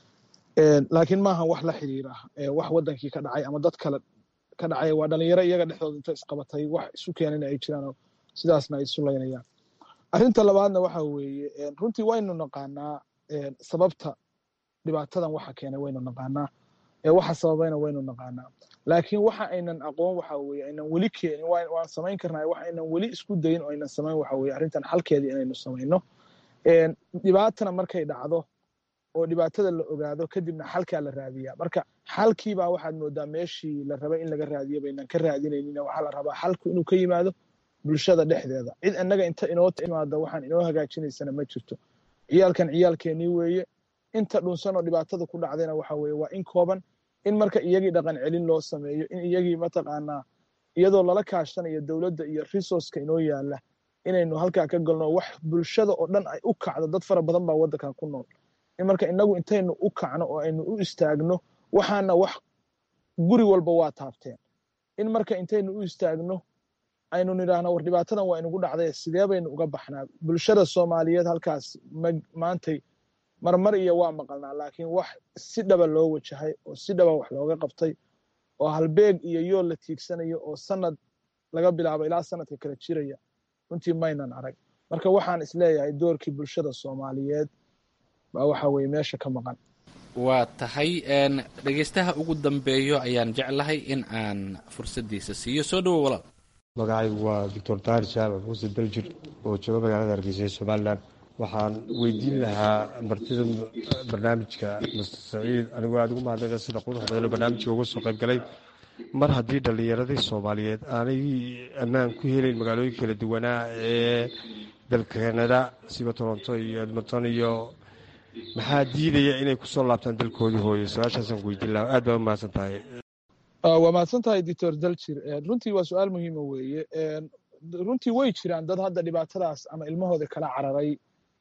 laakiin maaha wax la xiriira wax wadankii ka dhacay ama dad kale ka dhacay waa dhalinyaro iyaga dhexdooda inta isqabatay wax isu keenana ay jiraan sidaasna ay isu laynayaan arrinta labaadna waxa weeye runtii waynu naqaanaa sababta dhibaatadan waxa keenay waynu naqaanaa waxa sababayna waynu naqaanaa laakiin waxa aynan aqoon waxa weeye aynan weli keenin waan samayn karnaa wax aynan weli isku dayin oo aynan samayn waxa weeye arrintan xalkeedii inaynu samayno dhibaatana markay dhacdo oo dhibaatada la ogaado kadibna xalkaa la raadiyaa marka xalkiibaa waxaad moodaa meeshii la rabay in laga raadiyo baynan ka raadinaynin waxaa la rabaa xalku inuu ka yimaado bulshada dhexdeeda cid annaga inta inoo timaada waxaan inoo hagaajinaysana ma jirto ciyaalkan ciyaalkeenii weeye inta dhunsan oo dhibaatada ku dhacdayna waxa weeye waa in kooban in marka iyagii dhaqan celin loo sameeyo in iyagii mataqaanaa iyadoo lala kaashanayo dowladda iyo resourceka inoo yaala inaynu halkaa ka galno wax bulshada oo dhan ay u kacdo dad fara badan baa waddankan ku nool in marka inagu intaynu u kacno oo aynu u istaagno waxaana wax guri walba waa taabteen in marka intaynu u istaagno aynu nidhaahno war dhibaatadan waa inugu dhacday sidee baynu uga baxnaa bulshada soomaaliyeed halkaas maantay marmar iyo waa maqalnaa laakiin wax si dhaba loo wajahay oo si dhaba wax looga qabtay oo halbeeg iyo yool la tiigsanayo oo sanad laga bilaabo ilaa sanadka kala jiraya runtii maynan arag marka waxaan isleeyahay doorkii bulshada soomaaliyeed baa waxa weye meesha ka maqan waa tahay dhegeystaha ugu dambeeyo ayaan jeclahay in aan fursaddiisa siiyo soo dhowo walaal magacaygu waa doctor tahir jaamac muuse daljir oo jooga magaalada hargeysa ee somalilan waxaan weydiin lahaa martida barnaamijka master saciid anigoo aada ugu mahadnaqa sida quruxda badan oo barnaamijka uga soo qayb galay mar haddii dhallinyaradii soomaaliyeed aanay ammaan ku helayn magaalooyin kala duwanaa ee dalka kanada siba toronto iyo edmonton iyo maxaa diidaya inay kusoo laabtaan dalkoodii hooyo su-aashaasaan ku weydiin lahaa aad baa u mahadsan tahay waa mahadsan tahay doctor daljir runtii waa su-aal muhiima weeye runtii way jiraan dad hadda dhibaatadaas ama ilmahooda kala cararay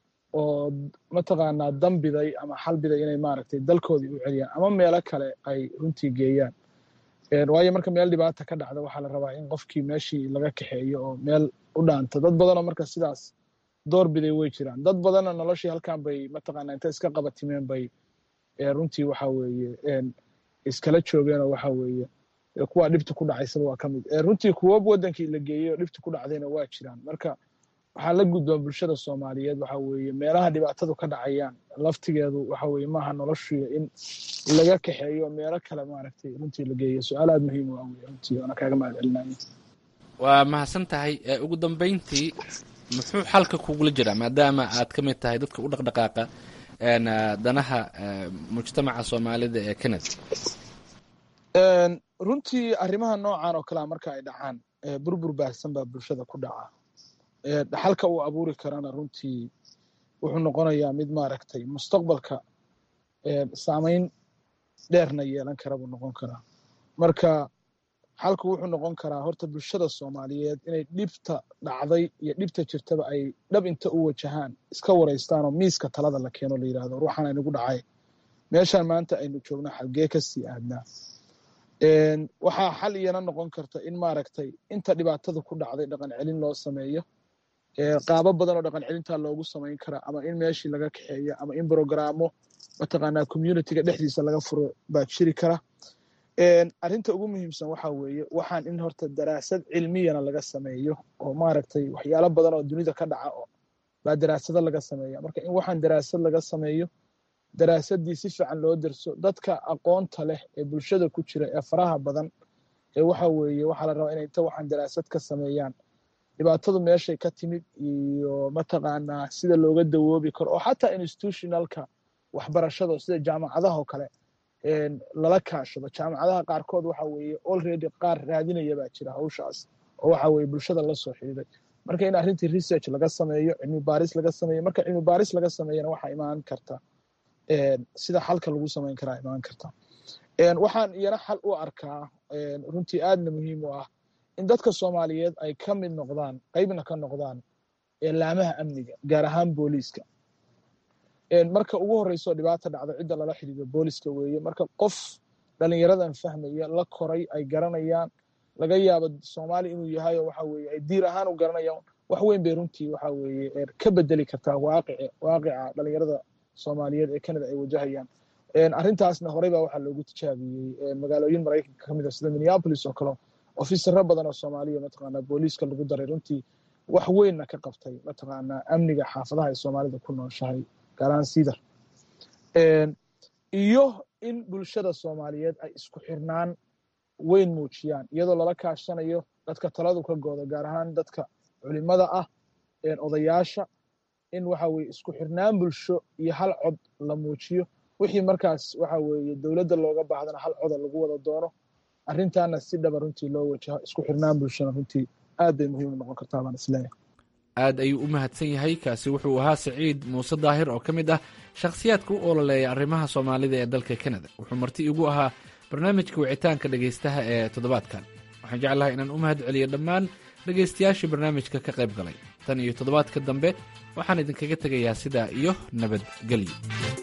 oo mataqaanaa dambiday ama xalbiday inay maaragtay dalkoodii u celiyaan ama meelo kale ay runtii geeyaan waayo marka meel dhibaata ka dhacda waxaa la rabaa in qofkii meeshii laga kaxeeyo oo meel u dhaanto dad badanoo marka sidaas doorbiday way jiraan dad badanna noloshii halkan bay mataqaanaa inta iska qabatimeen bay runtii waxa weeye iskala joogeenoo waxa weeye kuwa dhibta ku dhacaysaba waa ka mid runtii kuwo wadankii la geeyey oo dhibta ku dhacdayna waa jiraan marka waxaa la gudbaa bulshada soomaaliyeed waxa weeye meelaha dhibaatadu ka dhacayaan laftigeedu waxa weeye maaha noloshuya in laga kaxeeyo meelo kale maaragtay runtii la geeyo su-aal aada muhiim u ah wey runtii waana kaaga mahad celinaya waa mahadsan tahay ugu dambeyntii muxuu xalka kugula jiraa maadaama aad ka mid tahay dadka u dhaqdhaqaaqa danaha mujtamaca soomaalida ee canada runtii arrimaha noocan oo kalea marka ay dhacaan burbur baahsan baa bulshada ku dhaca xalka uu abuuri karana runtii wuxuu noqonayaa mid maaragtay mustaqbalka saamayn dheerna yeelan kara buu noqon karaa marka xalku wuxuu noqon karaa horta bulshada soomaaliyeed inay dhibta dhacday iyo dhibta jirtaba ay dhab inta u wajahaan iska waraystaan oo miiska talada la keeno la yidhahdo ruuxan aynagu dhacay meeshaan maanta aynu joogno xalgee ka sii aadnaa waxaa xal iyana noqon karta in maaragtay inta dhibaatada ku dhacday dhaqan celin loo sameeyo qaabo badan oo dhaqan celintaa loogu samayn karaa ama in meeshii laga kaxeeyo ama in brogaraamo mataqaanaa communityga dhexdiisa laga furo baa jiri kara arrinta ugu muhiimsan waxa weeye waxaan in horta daraasad cilmiyana laga sameeyo oo maaragtay waxyaalo badan oo dunida ka dhaca baa daraasado laga sameeya marka in waxaan daraasad laga sameeyo daraasadii si fiican loo derso dadka aqoonta leh ee bulshada ku jira ee faraha badan ee waxa weeye waxaa la rabaa inay inta waxaan daraasad ka sameeyaan dhibaatadu meeshay ka timid iyo mataqaanaa sida looga dawoobi karo oo xataa institutionalka waxbarashada sida jaamacadaha oo kale lala kaashado jaamacadaha qaarkood waxa weeye already qaar raadinaya baa jira hawshaas oo waxa weeye bulshada la soo xidhiiday marka in arrintii research laga sameeyo cilmi baaris laga sameeyo marka cilmi baaris laga sameeyana waxaa imaan karta sida xalka lagu samayn karaa imaan karta waxaan iyana xal u arkaa runtii aadna muhiim u ah in dadka soomaaliyeed ay ka mid noqdaan qeybna ka noqdaan laamaha amniga gaar ahaan booliiska marka ugu horeyso dhibaata dhacda cidda lala xidhiido booliska weeye marka qof dhalinyaradan fahmaya la koray ay garanayaan laga yaabo soomaali inuu yahay oo waxa weeye ay diir ahaan u garanayaan wax weyn bay runtii waxa weeye ka bedeli kartaa waaqici waaqica dhalinyarada soomaaliyeed ee canada ay wajahayaan arrintaasna horey baa waxaa loogu tijaabiyey magaalooyin maraykanka ka mid a sida minneapolis oo kale ofisaro badan oo soomaaliya mataqaanaa booliiska lagu daray runtii wax weynna ka qabtay mataqaanaa amniga xaafadaha ay soomaalida ku nooshahay gaaraan sidar iyo in bulshada soomaaliyeed ay isku xirnaan weyn muujiyaan iyadoo lala kaashanayo dadka taladu ka gooda gaar ahaan dadka culimada ah odayaasha in waxa weye isku xirnaan bulsho iyo hal cod la muujiyo wixii markaas waxa weeye dowladda looga baahdana hal coda lagu wada doono arrintaana si dhaba runtii loo wajaho isku xirnaan bulshona runtii aad bay muhiim u noqon kartaa baan isleeyahay aad ayuu u mahadsan yahay kaasi wuxuu ahaa siciid muuse daahir oo ka mid ah shakhsiyaadka u ololeeya arrimaha soomaalida ee dalka kanada wuxuu marti igu ahaa barnaamijka wicitaanka dhegaystaha ee toddobaadkan waxaan jeclahay inaan u mahad celiyo dhammaan dhegaystayaashii barnaamijka ka qayb galay tan iyo toddobaadka dambe waxaan idinkaga tegayaa sidaa iyo nabadgelyo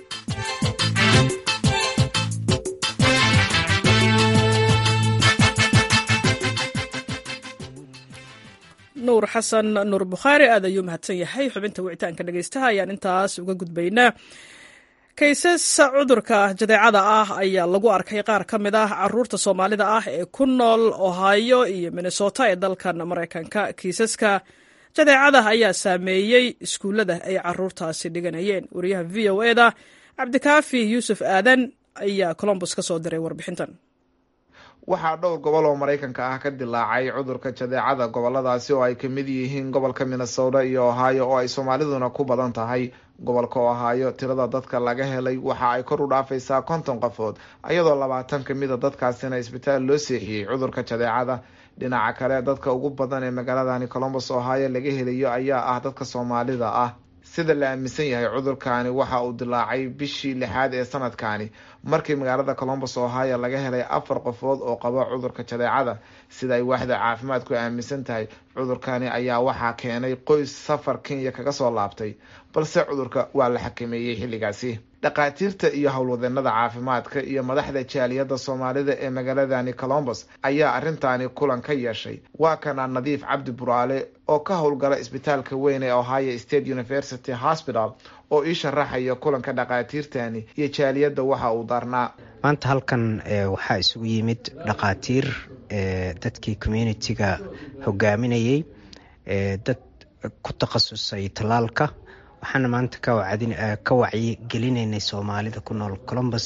nuur xasan nuur bukhaari aad ayuu mahadsan yahay xubinta wicitaanka dhegaystaha ayaan intaas uga gudbaynaa kaysas cudurka jadeecada ah ayaa lagu arkay qaar ka mid ah caruurta soomaalida ah ee ku nool ohio iyo minnesota ee dalkan maraykanka kiisaska jadeecada ayaa saameeyey iskuullada ay caruurtaasi dhiganayeen wariyaha v o eda cabdikaafi yuusuf aadan ayaa colombus ka soo diray warbixintan waxaa dhowr gobol oo maraykanka ah ka dilaacay cudurka jadeecada goboladaasi oo ay ka mid yihiin gobolka minnesota iyo ohio oo ay soomaaliduna ku badan tahay gobolka ohio tirada dadka laga helay waxa ay kor u dhaafaysaa konton qofood iyadoo labaatan kamida dadkaasina isbitaal loo seexiyey cudurka jadeecada dhinaca kale dadka ugu badan ee magaaladani colombus ohio laga helayo ayaa ah dadka soomaalida ah sida la aaminsan yahay cudurkaani waxa uu dilaacay bishii lixaad ee sanadkaani markii magaalada colombus ohio laga helay afar qofood oo qaba cudurka jadeecada sida ay waaxda caafimaadku aaminsan tahay cudurkani ayaa waxaa keenay qoys safar kenya kaga soo laabtay balse cudurka waa la xakameeyey xilligaasi dhakhaatiirta iyo howlwadeenada caafimaadka iyo madaxda jaaliyadda soomaalida ee magaaladani colombus ayaa arrintaani kulan ka yeeshay waa kana nadiif cabdi buraale oo ka howlgala isbitaalka weyn ee ohio state university hospital oo ii sharaxaya kulanka dhakhaatiirtani iyo jaaliyadda waxa uu daarnaa maanta halkan waxaa isugu yimid dhakhaatiir dadkii communitiga hogaaminayay dad ku takhasusay tallaalka waxaana maanta ka wacyi gelinaynay soomaalida ku nool colombus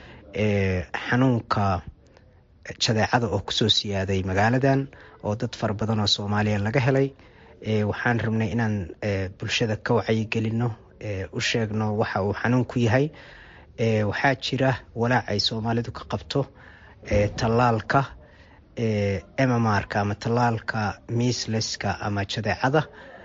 xanuunka jadeecada oo kusoo siyaaday magaaladan oo dad fara badan oo soomaaliya laga helay waxaan rabnay inaan bulshada ka wacyigelino u sheegno waxa uu xanuunku yahay waxaa jira walaac ay soomaalidu ka qabto tallaalka mmrka ama tallaalka miisleska ama jadeecada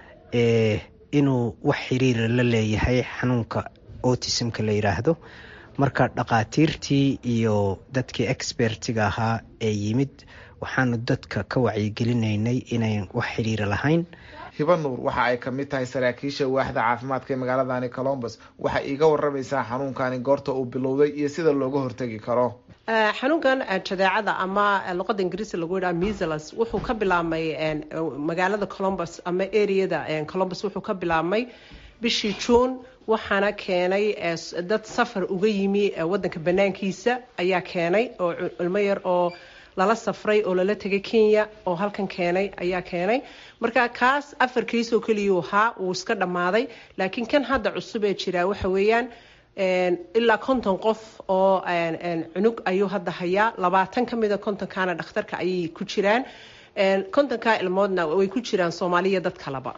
inuu wax xiriira la leeyahay xanuunka autismka la yiraahdo marka dhakhaatiirtii iyo dadkii expertiga ahaa ee yimid waxaanu dadka ka wacyigelinaynay inayn wax xiriira lahayn hiba nuur waxa ay kamid tahay saraakiisha waaxda caafimaadka ee magaaladani colombus waxay iiga waramaysaa xanuunkani goorta uu bilowday iyo sida looga hortegi karo xanuunkan jadeecada ama luqada ingiriisi lagu yidhaha measles wuxuu ka bilaabmay magaalada colombus ama areada colombus wuxuu ka bilaabmay bishii juun waxaana keenay dad safar uga yimi wadanka banaankiisa ayaa keenay oo ilmo yar oo lala safray oo lala tegay kenya oo halkan keenay ayaa keenay marka kaas afar kiis oo keliyuu ahaa wuu iska dhammaaday laakiin kan hadda cusub ee jiraa waxa weeyaan ilaa konton qof oo cunug ayuu hadda hayaa labaatan ka mida kontonkaana dhakhtarka ayay ku jiraan kontonkaa ilmoodna way ku jiraan soomaaliya dad kaleba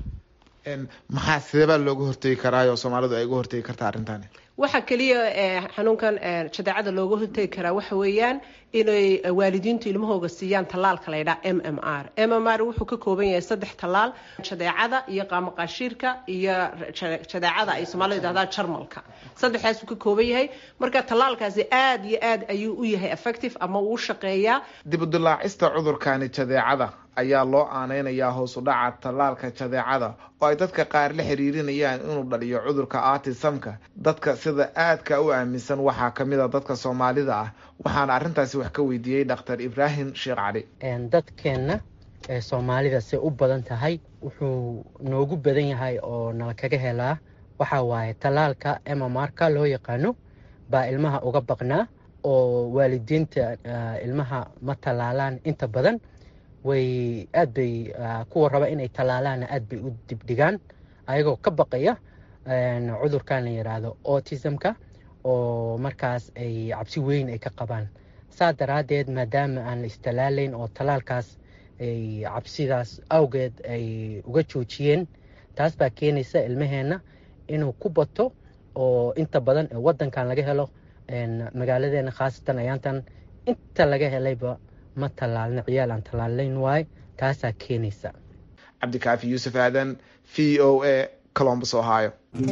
maxaa sideebaa looga hortegi karaayo soomaalidu ay uga hortegi kartaa arrintani waxaa keliya xanuunkan jadeecada looga hortegi karaa waxa weeyaan inay waalidiintu ilmahooga siiyaan tallaalka laydhaa m m r m m r wuxuu ka kooban yahay saddex tallaal jadeecada iyo qaamaqaashiirka iyo jadeecada ay soomaalida yidhahdaan jarmalka saddexdaasuu ka kooban yahay marka tallaalkaasi aada iyo aad ayuu u yahay effective ama uu shaqeeyaa dib u dilaacista cudurkani jadeecada ayaa loo aaneynayaa hoos u dhaca tallaalka jadeecada oo ay dadka qaar la xiriirinayaan inuu dhaliyo cudurka artisamka dadka sida aadka u aaminsan waxaa kamid a dadka soomaalida ah waxaana arrintaasi wax ka weydiiyey dhakhtar ibraahim sheekh cali dadkeenna ee soomaalida say u badan tahay wuxuu noogu badan yahay oo nala kaga helaa waxaa waaye tallaalka emamarka loo yaqaano baa ilmaha uga baqnaa oo waalidiinta ilmaha ma tallaalaan inta badan way aad bay kuwa raba inay tallaalaanna aad bay u dibdhigaan ayagoo ka baqaya cudurkan la yidhaahdo autismka oo markaas ay cabsi weyn ay ka qabaan saa daraaddeed maadaama aan la istallaalayn oo tallaalkaas ay cabsidaas awgeed ay uga joojiyeen taas baa keenaysa ilmaheenna inuu ku bato oo inta badan waddankan laga helo magaaladeena khaasatan ayaantan inta laga helayba ma tallaalna ciyaal aan tallaalayn waaye taasaa keenaysa cabdikaafi yuusuf aadan v o a colombus ohio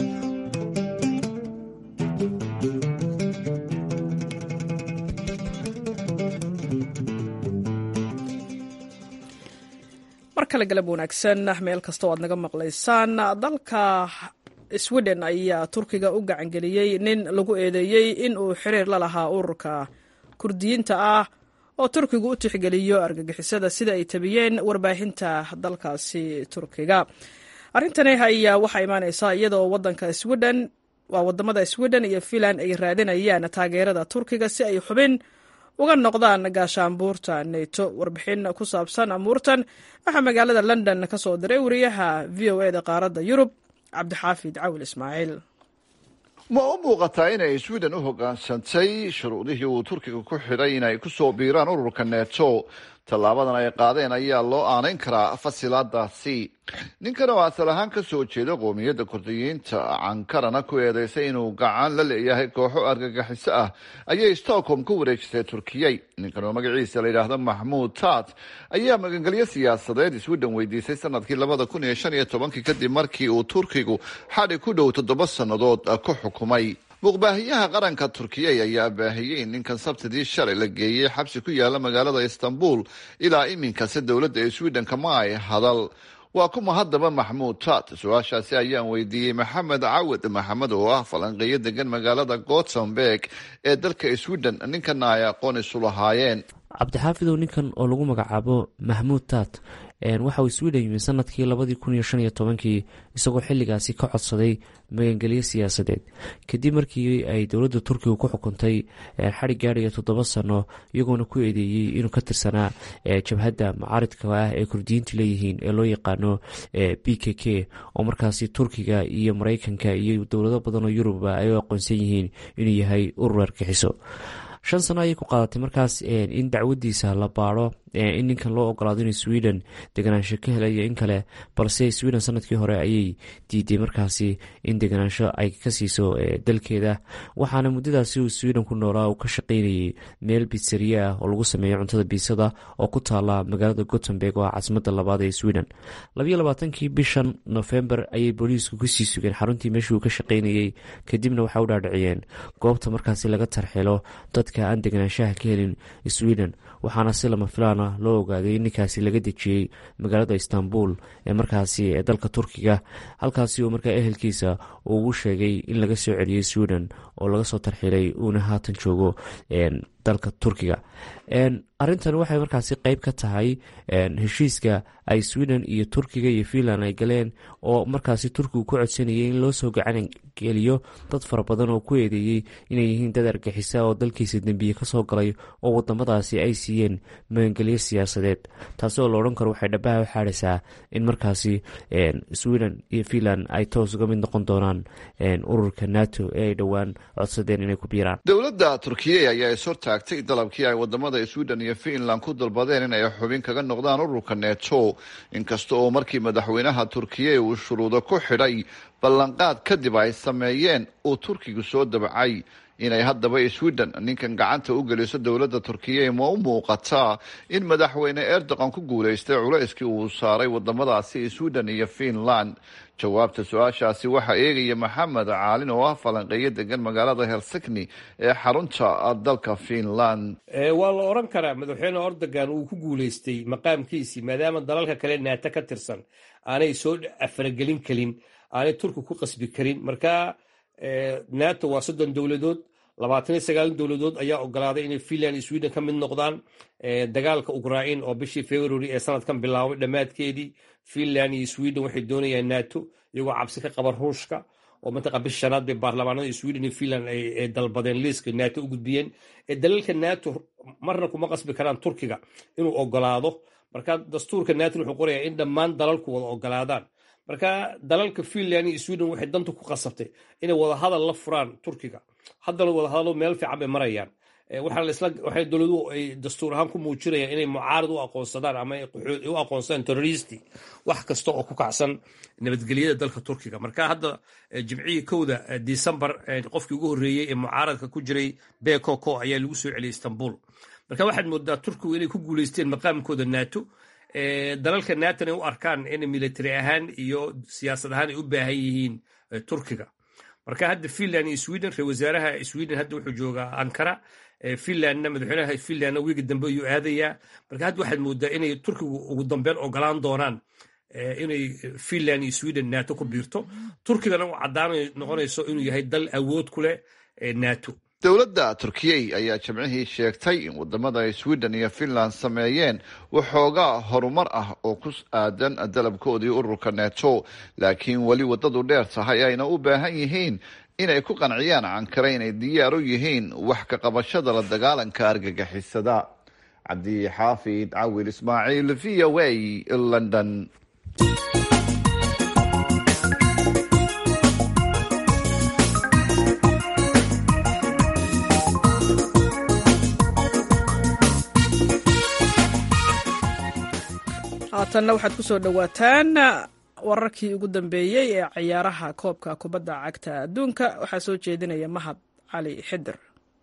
mar kale galab wanaagsan meel kasta oo aad naga maqlaysaan dalka sweden ayaa turkiga u gacangeliyey nin lagu eedeeyey in uu xiriir la lahaa ururka kurdiyiinta ah oo turkigu u tixgeliyo argagixisada sida ay tabiyeen warbaahinta dalkaasi turkiga arrintani ayaa waxaa imaaneysaa iyada oo wadanka sweden waa wadamada sweden iyo finland ay raadinayaan taageerada turkiga si ay xubin uga noqdaan gaashaanbuurta neto warbixin ku saabsan amuurtan waxaa magaalada london ka soo diray wariyaha v o eda qaaradda yurub cabdixaafid cawil ismaaciil ma u muuqataa inay sweden u hoggaansantay shuruudihii uu turkiga ku xidhay inay ku soo biiraan ururka neto tallaabadan ay qaadeen ayaa loo aanayn karaa fasilaadaasi ninkan oo asal ahaan ka soo jeeda qoomiyadda kurdiyiinta cankarana ku eedeysay inuu gacan la leeyahay kooxo argagixiso ah ayay stockholm ku wareejisay turkiyey ninkan oo magaciisa la yidhaahdo maxmuud tat ayaa magangelyo siyaasadeed sweden weydiisay sanadkii labada kun iyo shan iyo tobankii kadib markii uu turkigu xadhi ku dhow toddoba sannadood ku xukumay muuqbaahiyaha qaranka turkiyey ayaa baahiyey in ninkan sabtidii shalay la geeyey xabsi ku yaala magaalada istanbul ilaa iminkase dowladda ee sweden kama ay hadal waa kuma haddaba maxmuud tat su-aashaasi ayaan weydiiyey maxamed cawad maxamed oo ah falanqeeyo degan magaalada gothenburg ee dalka sweden ninkana ay aqoon isu lahaayeen cabdixaafidow ninkan oo lagu magacaabo maxmuud tat waxa uu sweden yimi sanadkii labadii kun iyo shan iyo tobankii isagoo xilligaasi ka codsaday magangelyo siyaasadeed kadib markii ay dowladda turkiga ku xukuntay xadhig gaadhaya toddoba sano iyagoona ku eedeeyey inuu ka tirsanaa jabhadda macaaridka ah ee kurdiyiintu leeyihiin ee loo yaqaano b k k oo markaasi turkiga iyo mareykanka iyo dowlado badan oo yuruba ay u aqoonsan yihiin inuu yahay urur argixiso shan sano ayay ku qaadatay markaas in dacwadiisa la baaro in ninkan loo ogolaado inuu sweden deganaansho ka helayo in kale balse sweden sanadkii hore ayay diiday markaasi in deganaansho ay ka siiso dalkeeda waxaana muddadaasi uu sweden ku noolaa uu ka shaqaynayay meel bitsariye ah oo lagu sameeyo cuntada biisada oo ku taala magaalada gothenburg oo ah caasimada labaad ee sweden labayo labaatankii bishan nofembar ayay booliisku kusii sugeen xaruntii meeshii uu ka shaqaynayey kadibna waxay u dhaadhiciyeen goobta markaasi laga tarxilo dadka aan deganaanshaha ka helin sweden waxaana si lama filaana loo ogaaday in ninkaasi laga dejiyey magaalada istanbul ee markaasi ee dalka turkiga halkaasi uu markaa ehelkiisa uu ugu sheegay in laga soo celiyey sweden oo laga soo tarxilay uuna haatan joogo dalka turkiga arintan waxay markaasi qeyb ka tahay heshiiska ay sweden iyo turkiga iyo finland ay galeen oo markaasi turkigu ku codsanayay in loo soo gacan geliyo dad fara badan oo ku eedeeyey inay yihiin dad argixisa oo dalkiisa dembiye kasoo galay oo wadamadaasi ay siiyeen magangelyo siyaasadeed taasi oo la odhan karo waxay dhabaha u xaadhaysaa in markaasi sweden iyo finland ay toos uga mid noqon doonaan ururka nato ee ay dhowaan codsadeen inay ku biiraan dowladda turkiye ayaa is hortaagtay dalabkii ay wadamada sweden iyo finland ku dalbadeen in ay xubin kaga noqdaan ururka neto inkasta oo markii madaxweynaha turkiye uu shuruudo ku xidhay ballanqaad kadib ay sameeyeen uu turkigu soo dabacay inay haddaba sweden ninkan gacanta u geliso dowladda turkiya ma u muuqataa in madaxweyne erdogan ku guulaystay culayskii uu saaray wadamadaasi sweden iyo finland jawaabta su-aashaasi waxaa eegaya maxamed caalin oo ah falanqeeyo degan magaalada helsikni ee xarunta dalka finland waa la odhan karaa madaxweyne erdogan uu ku guulaystay maqaamkiisii maadaama dalalka kale naato ka tirsan aanay soo afaragelin karin aanay turki ku qasbi karin marka nato waa soddon dowladood labaatan iyo sagaal dowladood ayaa ogolaaday inay finland iyo sweden ka mid noqdaan dagaalka ukrain oo bishii february ee sanadkan bilaabay dhammaadkeedii finland iyo sweden waxay doonayaan nato iyagoo cabsi ka qaba ruushka oo mantaqa bish shanaad bay baarlamaanada sweden iyo finland ay dalbadeen liiska nato u gudbiyeen dalalka nato marna kuma qasbi karaan turkiga inuu ogolaado marka dastuurka nato wuxuu qorayaa in dhammaan dalalku wada ogolaadaan marka dalalka finland iyo sweden waxay danta ku qasabtay inay wadahadal la furaan turkiga haddana wadahadalo meel fiican bay marayaan waxay dowladuhu ay dastuur ahaan ku muujinayaan inay mucaarad u aqoonsadaan ama u aqoonsadaan terroristi wax kasta oo ku kacsan nabadgelyada dalka turkiga marka hadda jimcihii kowda decembar qofkii ugu horreeyey ee mucaaradka ku jiray bekoko ayaa lagu soo celiyay istanbul marka waxaad moodaa turkigu inay ku guuleysteen maqaamkooda nato dalalka natona ay u arkaan in military ahaan iyo siyaasad ahaan ay u baahan yihiin turkiga marka hadda finland iyo sweden ra wasaaraha sweden hadda wuxuu joogaa ankara finlandna madaxweynaha finlandna wiigi dambe ayuu aadayaa marka hadda waxaad moodaa inay turkigu ugu dambeyn ogolaan doonaan inay finland iyo sweden nato ku biirto turkigana u caddaanay noqonayso inuu yahay dal awood ku leh nato dowladda turkiyey ayaa jimcihii sheegtay in wadamada ay sweden iyo finland sameeyeen waxoogaa horumar ah oo ku aadan dalabkoodii ururka neto laakiin weli waddadu dheer tahay ayna u baahan yihiin inay ku qanciyaan ankara inay diyaar u yihiin wax ka qabashada la dagaalanka argagixisada cabdixaafid cawil ismaaciil v o a london haatanna waxaad ku soo dhowaataan wararkii ugu dambeeyey ee ciyaaraha koobka kubadda cagta adduunka waxaa soo jeedinaya mahad cali xidir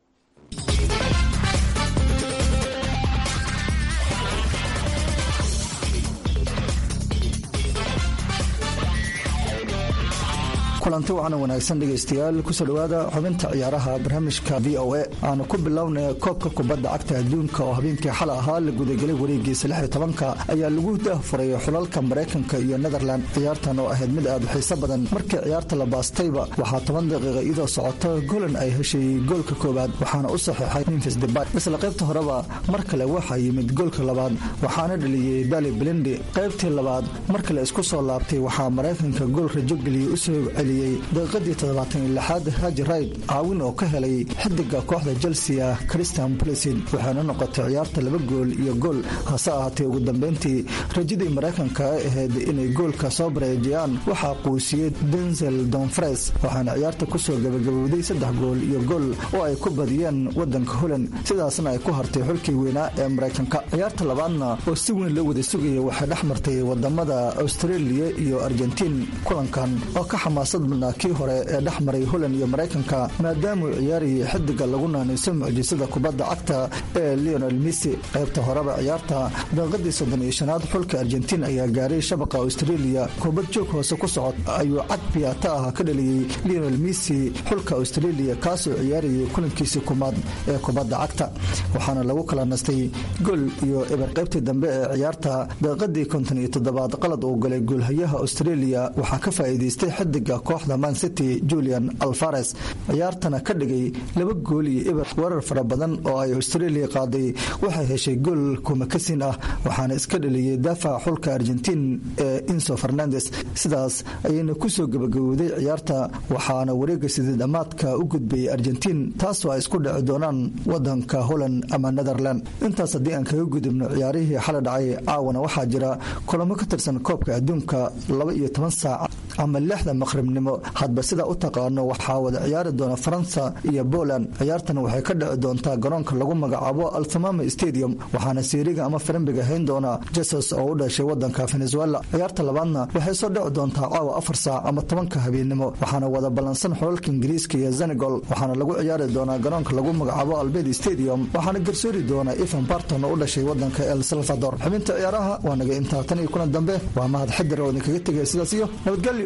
kulanti wacan wanaagsan dhegaystayaal kusoo dhowaada xubinta ciyaaraha barnaamijka v o a aanu ku bilownay koobka kubadda cagta adduunka oo habeenkii xal ahaa la gudagelay wareegiisa lix iyo tobanka ayaa lagu daahfuray xulalka maraykanka iyo netherland ciyaartan oo ahayd mid aad u xiiso badan markii ciyaarta la baastayba waxaa toban daqiiqa iyadoo socota golan ay heshay goolka koowaad waxaana u saxiixay memfis debay isla qaybta horeba mar kale waxaa yimid goolka labaad waxaana dhaliyey dali belindi qaybtii labaad mar kale isku soo laabtay waxaa maraykanka gool rajo geliyey usoo celi daqiiqadii toddobaatan iyo lixaad haji rayd caawin oo ka helay xidiga kooxda chelsea christian blisid waxaana noqotay ciyaarta laba gool iyo gool hase ahaatee ugu dambeyntii rajadii maraykanka ay ahayd inay goolka soo bareejiyaan waxaa quusiyey denzel donfres waxaana ciyaarta kusoo gabagabowday saddex gool iyo gool oo ay ku badiyeen wadanka holand sidaasna ay ku hartay xulkii weynaa ee maraykanka ciyaarta labaadna oo si weyn loo wada sugaya waxay dhex martay wadamada australia iyo argentiin kulankan oo ka xamaasad kii hore ee dhex maray holand iyo maraykanka maadaamuu ciyaarayay xidiga lagu naanayso mucjisada kubadda cagta ee leonel missy qaybta horeba ciyaarta daqiiqadii soddon iyo shanaad xulka argentiin ayaa gaaray shabaqa australia kubad joog hoose ku socod ayuu cad biyaata ah ka dhaliyey leonel missy xulka australia kaasoo ciyaarayay kulankiisii kumaad ee kubadda cagta waxaana lagu kala nastay gool iyo eber qaybtii dambe ee ciyaarta daqiiqadii konton iyo toddobaad qalad uu galay goolhayaha australia waxaa ka faa'iidaystay xidiga kooxda man city julian alfares ciyaartana ka dhigay laba gool iyo eber weerar fara badan oo ay australia qaaday waxay heshay gool kumakasin ah waxaana iska dhaliyey daafaca xulka argentiin ee inso fernandes sidaas ayayna kusoo gabagabowday ciyaarta waxaana wareega sidii dhammaadka u gudbayay argentiin taasoo ay isku dhici doonaan wadanka holland ama netherland intaas haddii aan kaga gudubno ciyaarihii xala dhacay caawana waxaa jira kulamo ka tirsan koobka adduunka laba iyo toban saac ama lixda maqribnimo hadba sidaa u taqaano waxaa wada ciyaari doona faransa iyo poland ciyaartan waxay ka dhici doontaa garoonka lagu magacaabo altamama stadium waxaana siiriga ama farambiga hayn doona jesus oo u dhashay wadanka venezuela ciyaarta labaadna waxay soo dhici doontaa caawa afar saac ama tobanka habeennimo waxaana wada ballansan xulalka ingiriiska iyo senegol waxaana lagu ciyaari doonaa garoonka lagu magacaabo albed stadium waxaana garsoori doona evan barton oo u dhashay wadanka el salvador xubinta ciyaaraha waa naga intaa tan iyo kulan dambe waa mahad xidar oo idinkaga tegaya sidaas iyo nabadgelyo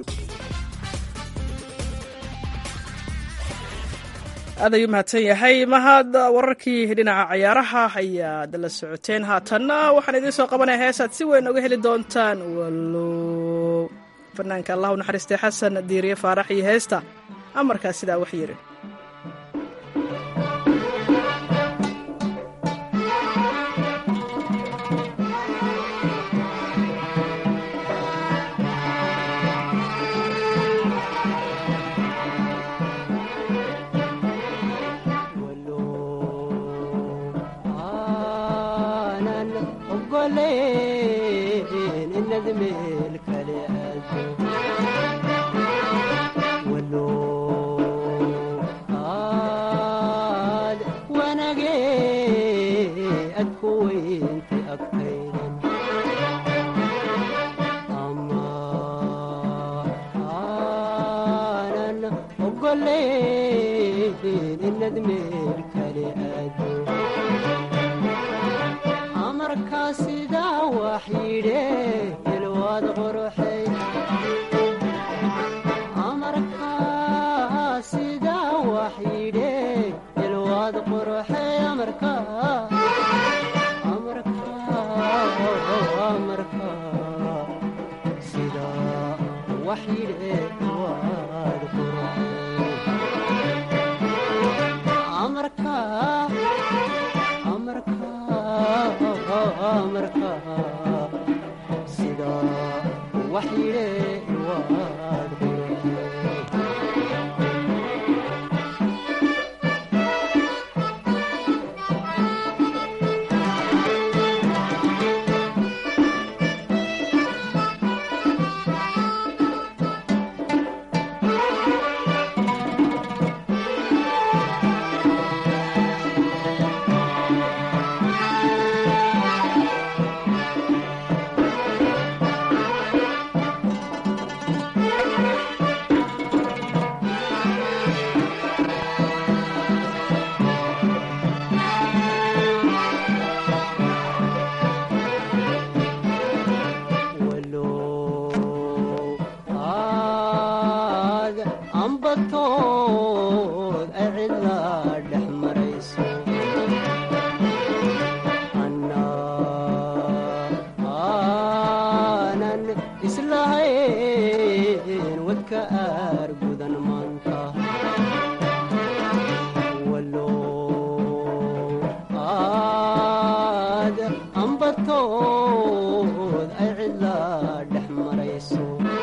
aad ayuu mahadsan yahay mahad wararkii dhinaca ciyaaraha ayaad la socoteen haatanna waxaan idiin soo qabanaya heesaad si weyn oga heli doontaan walo fanaanka allah u naxariistay xasan diiriye faarax iyo heesta amarkaas sidaa wax yiri ogoleen inad meel kale aado walo aad wanagee ad ku weynta agtaydan ama aanan ogoleen inad meel kale aado amarkaa sidaa wax yidhe ilwaad qoruxay amarkaa sidaa wax yidhe ilwaad qoruxay amarkaa amarkaa amarkaa sidaa wax yidhe ilwaad qoruxay amarkaa amarkaa sidaa wax yidhe waad aad ambatood ay cidlaa dhex marayso aanan islahayn wadka aar gudan maanta walo aad ambatood ay cidlaa dhex marayso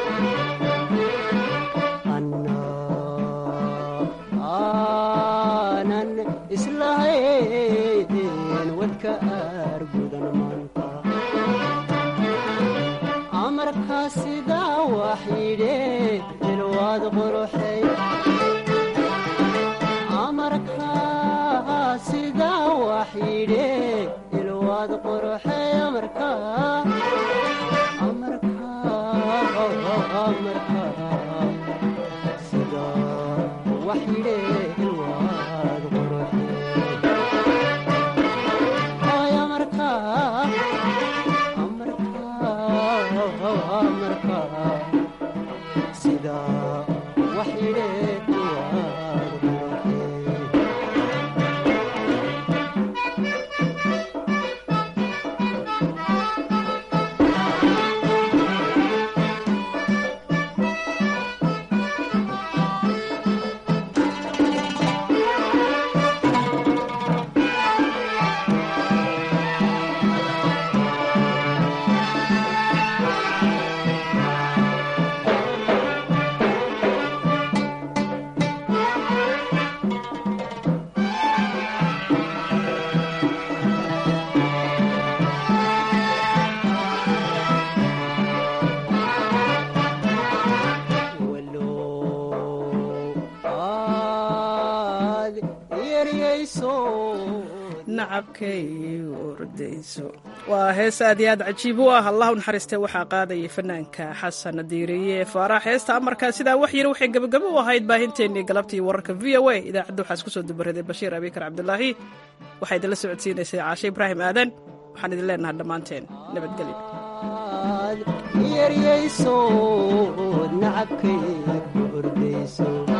aanan islahayn wadka aar gudan maanta amarkaa sidaa wax yidhe ilwaad qoruxay amarkaa sidaa wax yidhe ilwaad qoruxay amarkaa amarkaa amarkaa sidaa wax yidhe ilwaad qoruxay ay amarkaa amarkaa sidaa wax yidhe ilwaad qoruxay aad yeryayso nacabkay ordayso waa hees aad iyo aad cajiib u ah allah u naxariistee waxaa qaadayay fanaanka xasan diiriye faarax heesta amarkaa sidaa wax yiri waxay gebagabo u ahayd baahinteennii galabtii wararka v o a idaacadda waxaa isku soo dubaraday bashiir abikar cabdulaahi waxaa idinla socodsiinaysay caashe ibraahim aadan waxaan idin leenahay dhammaanteen nabadgelyo yeryayso nacabkay ku ordayso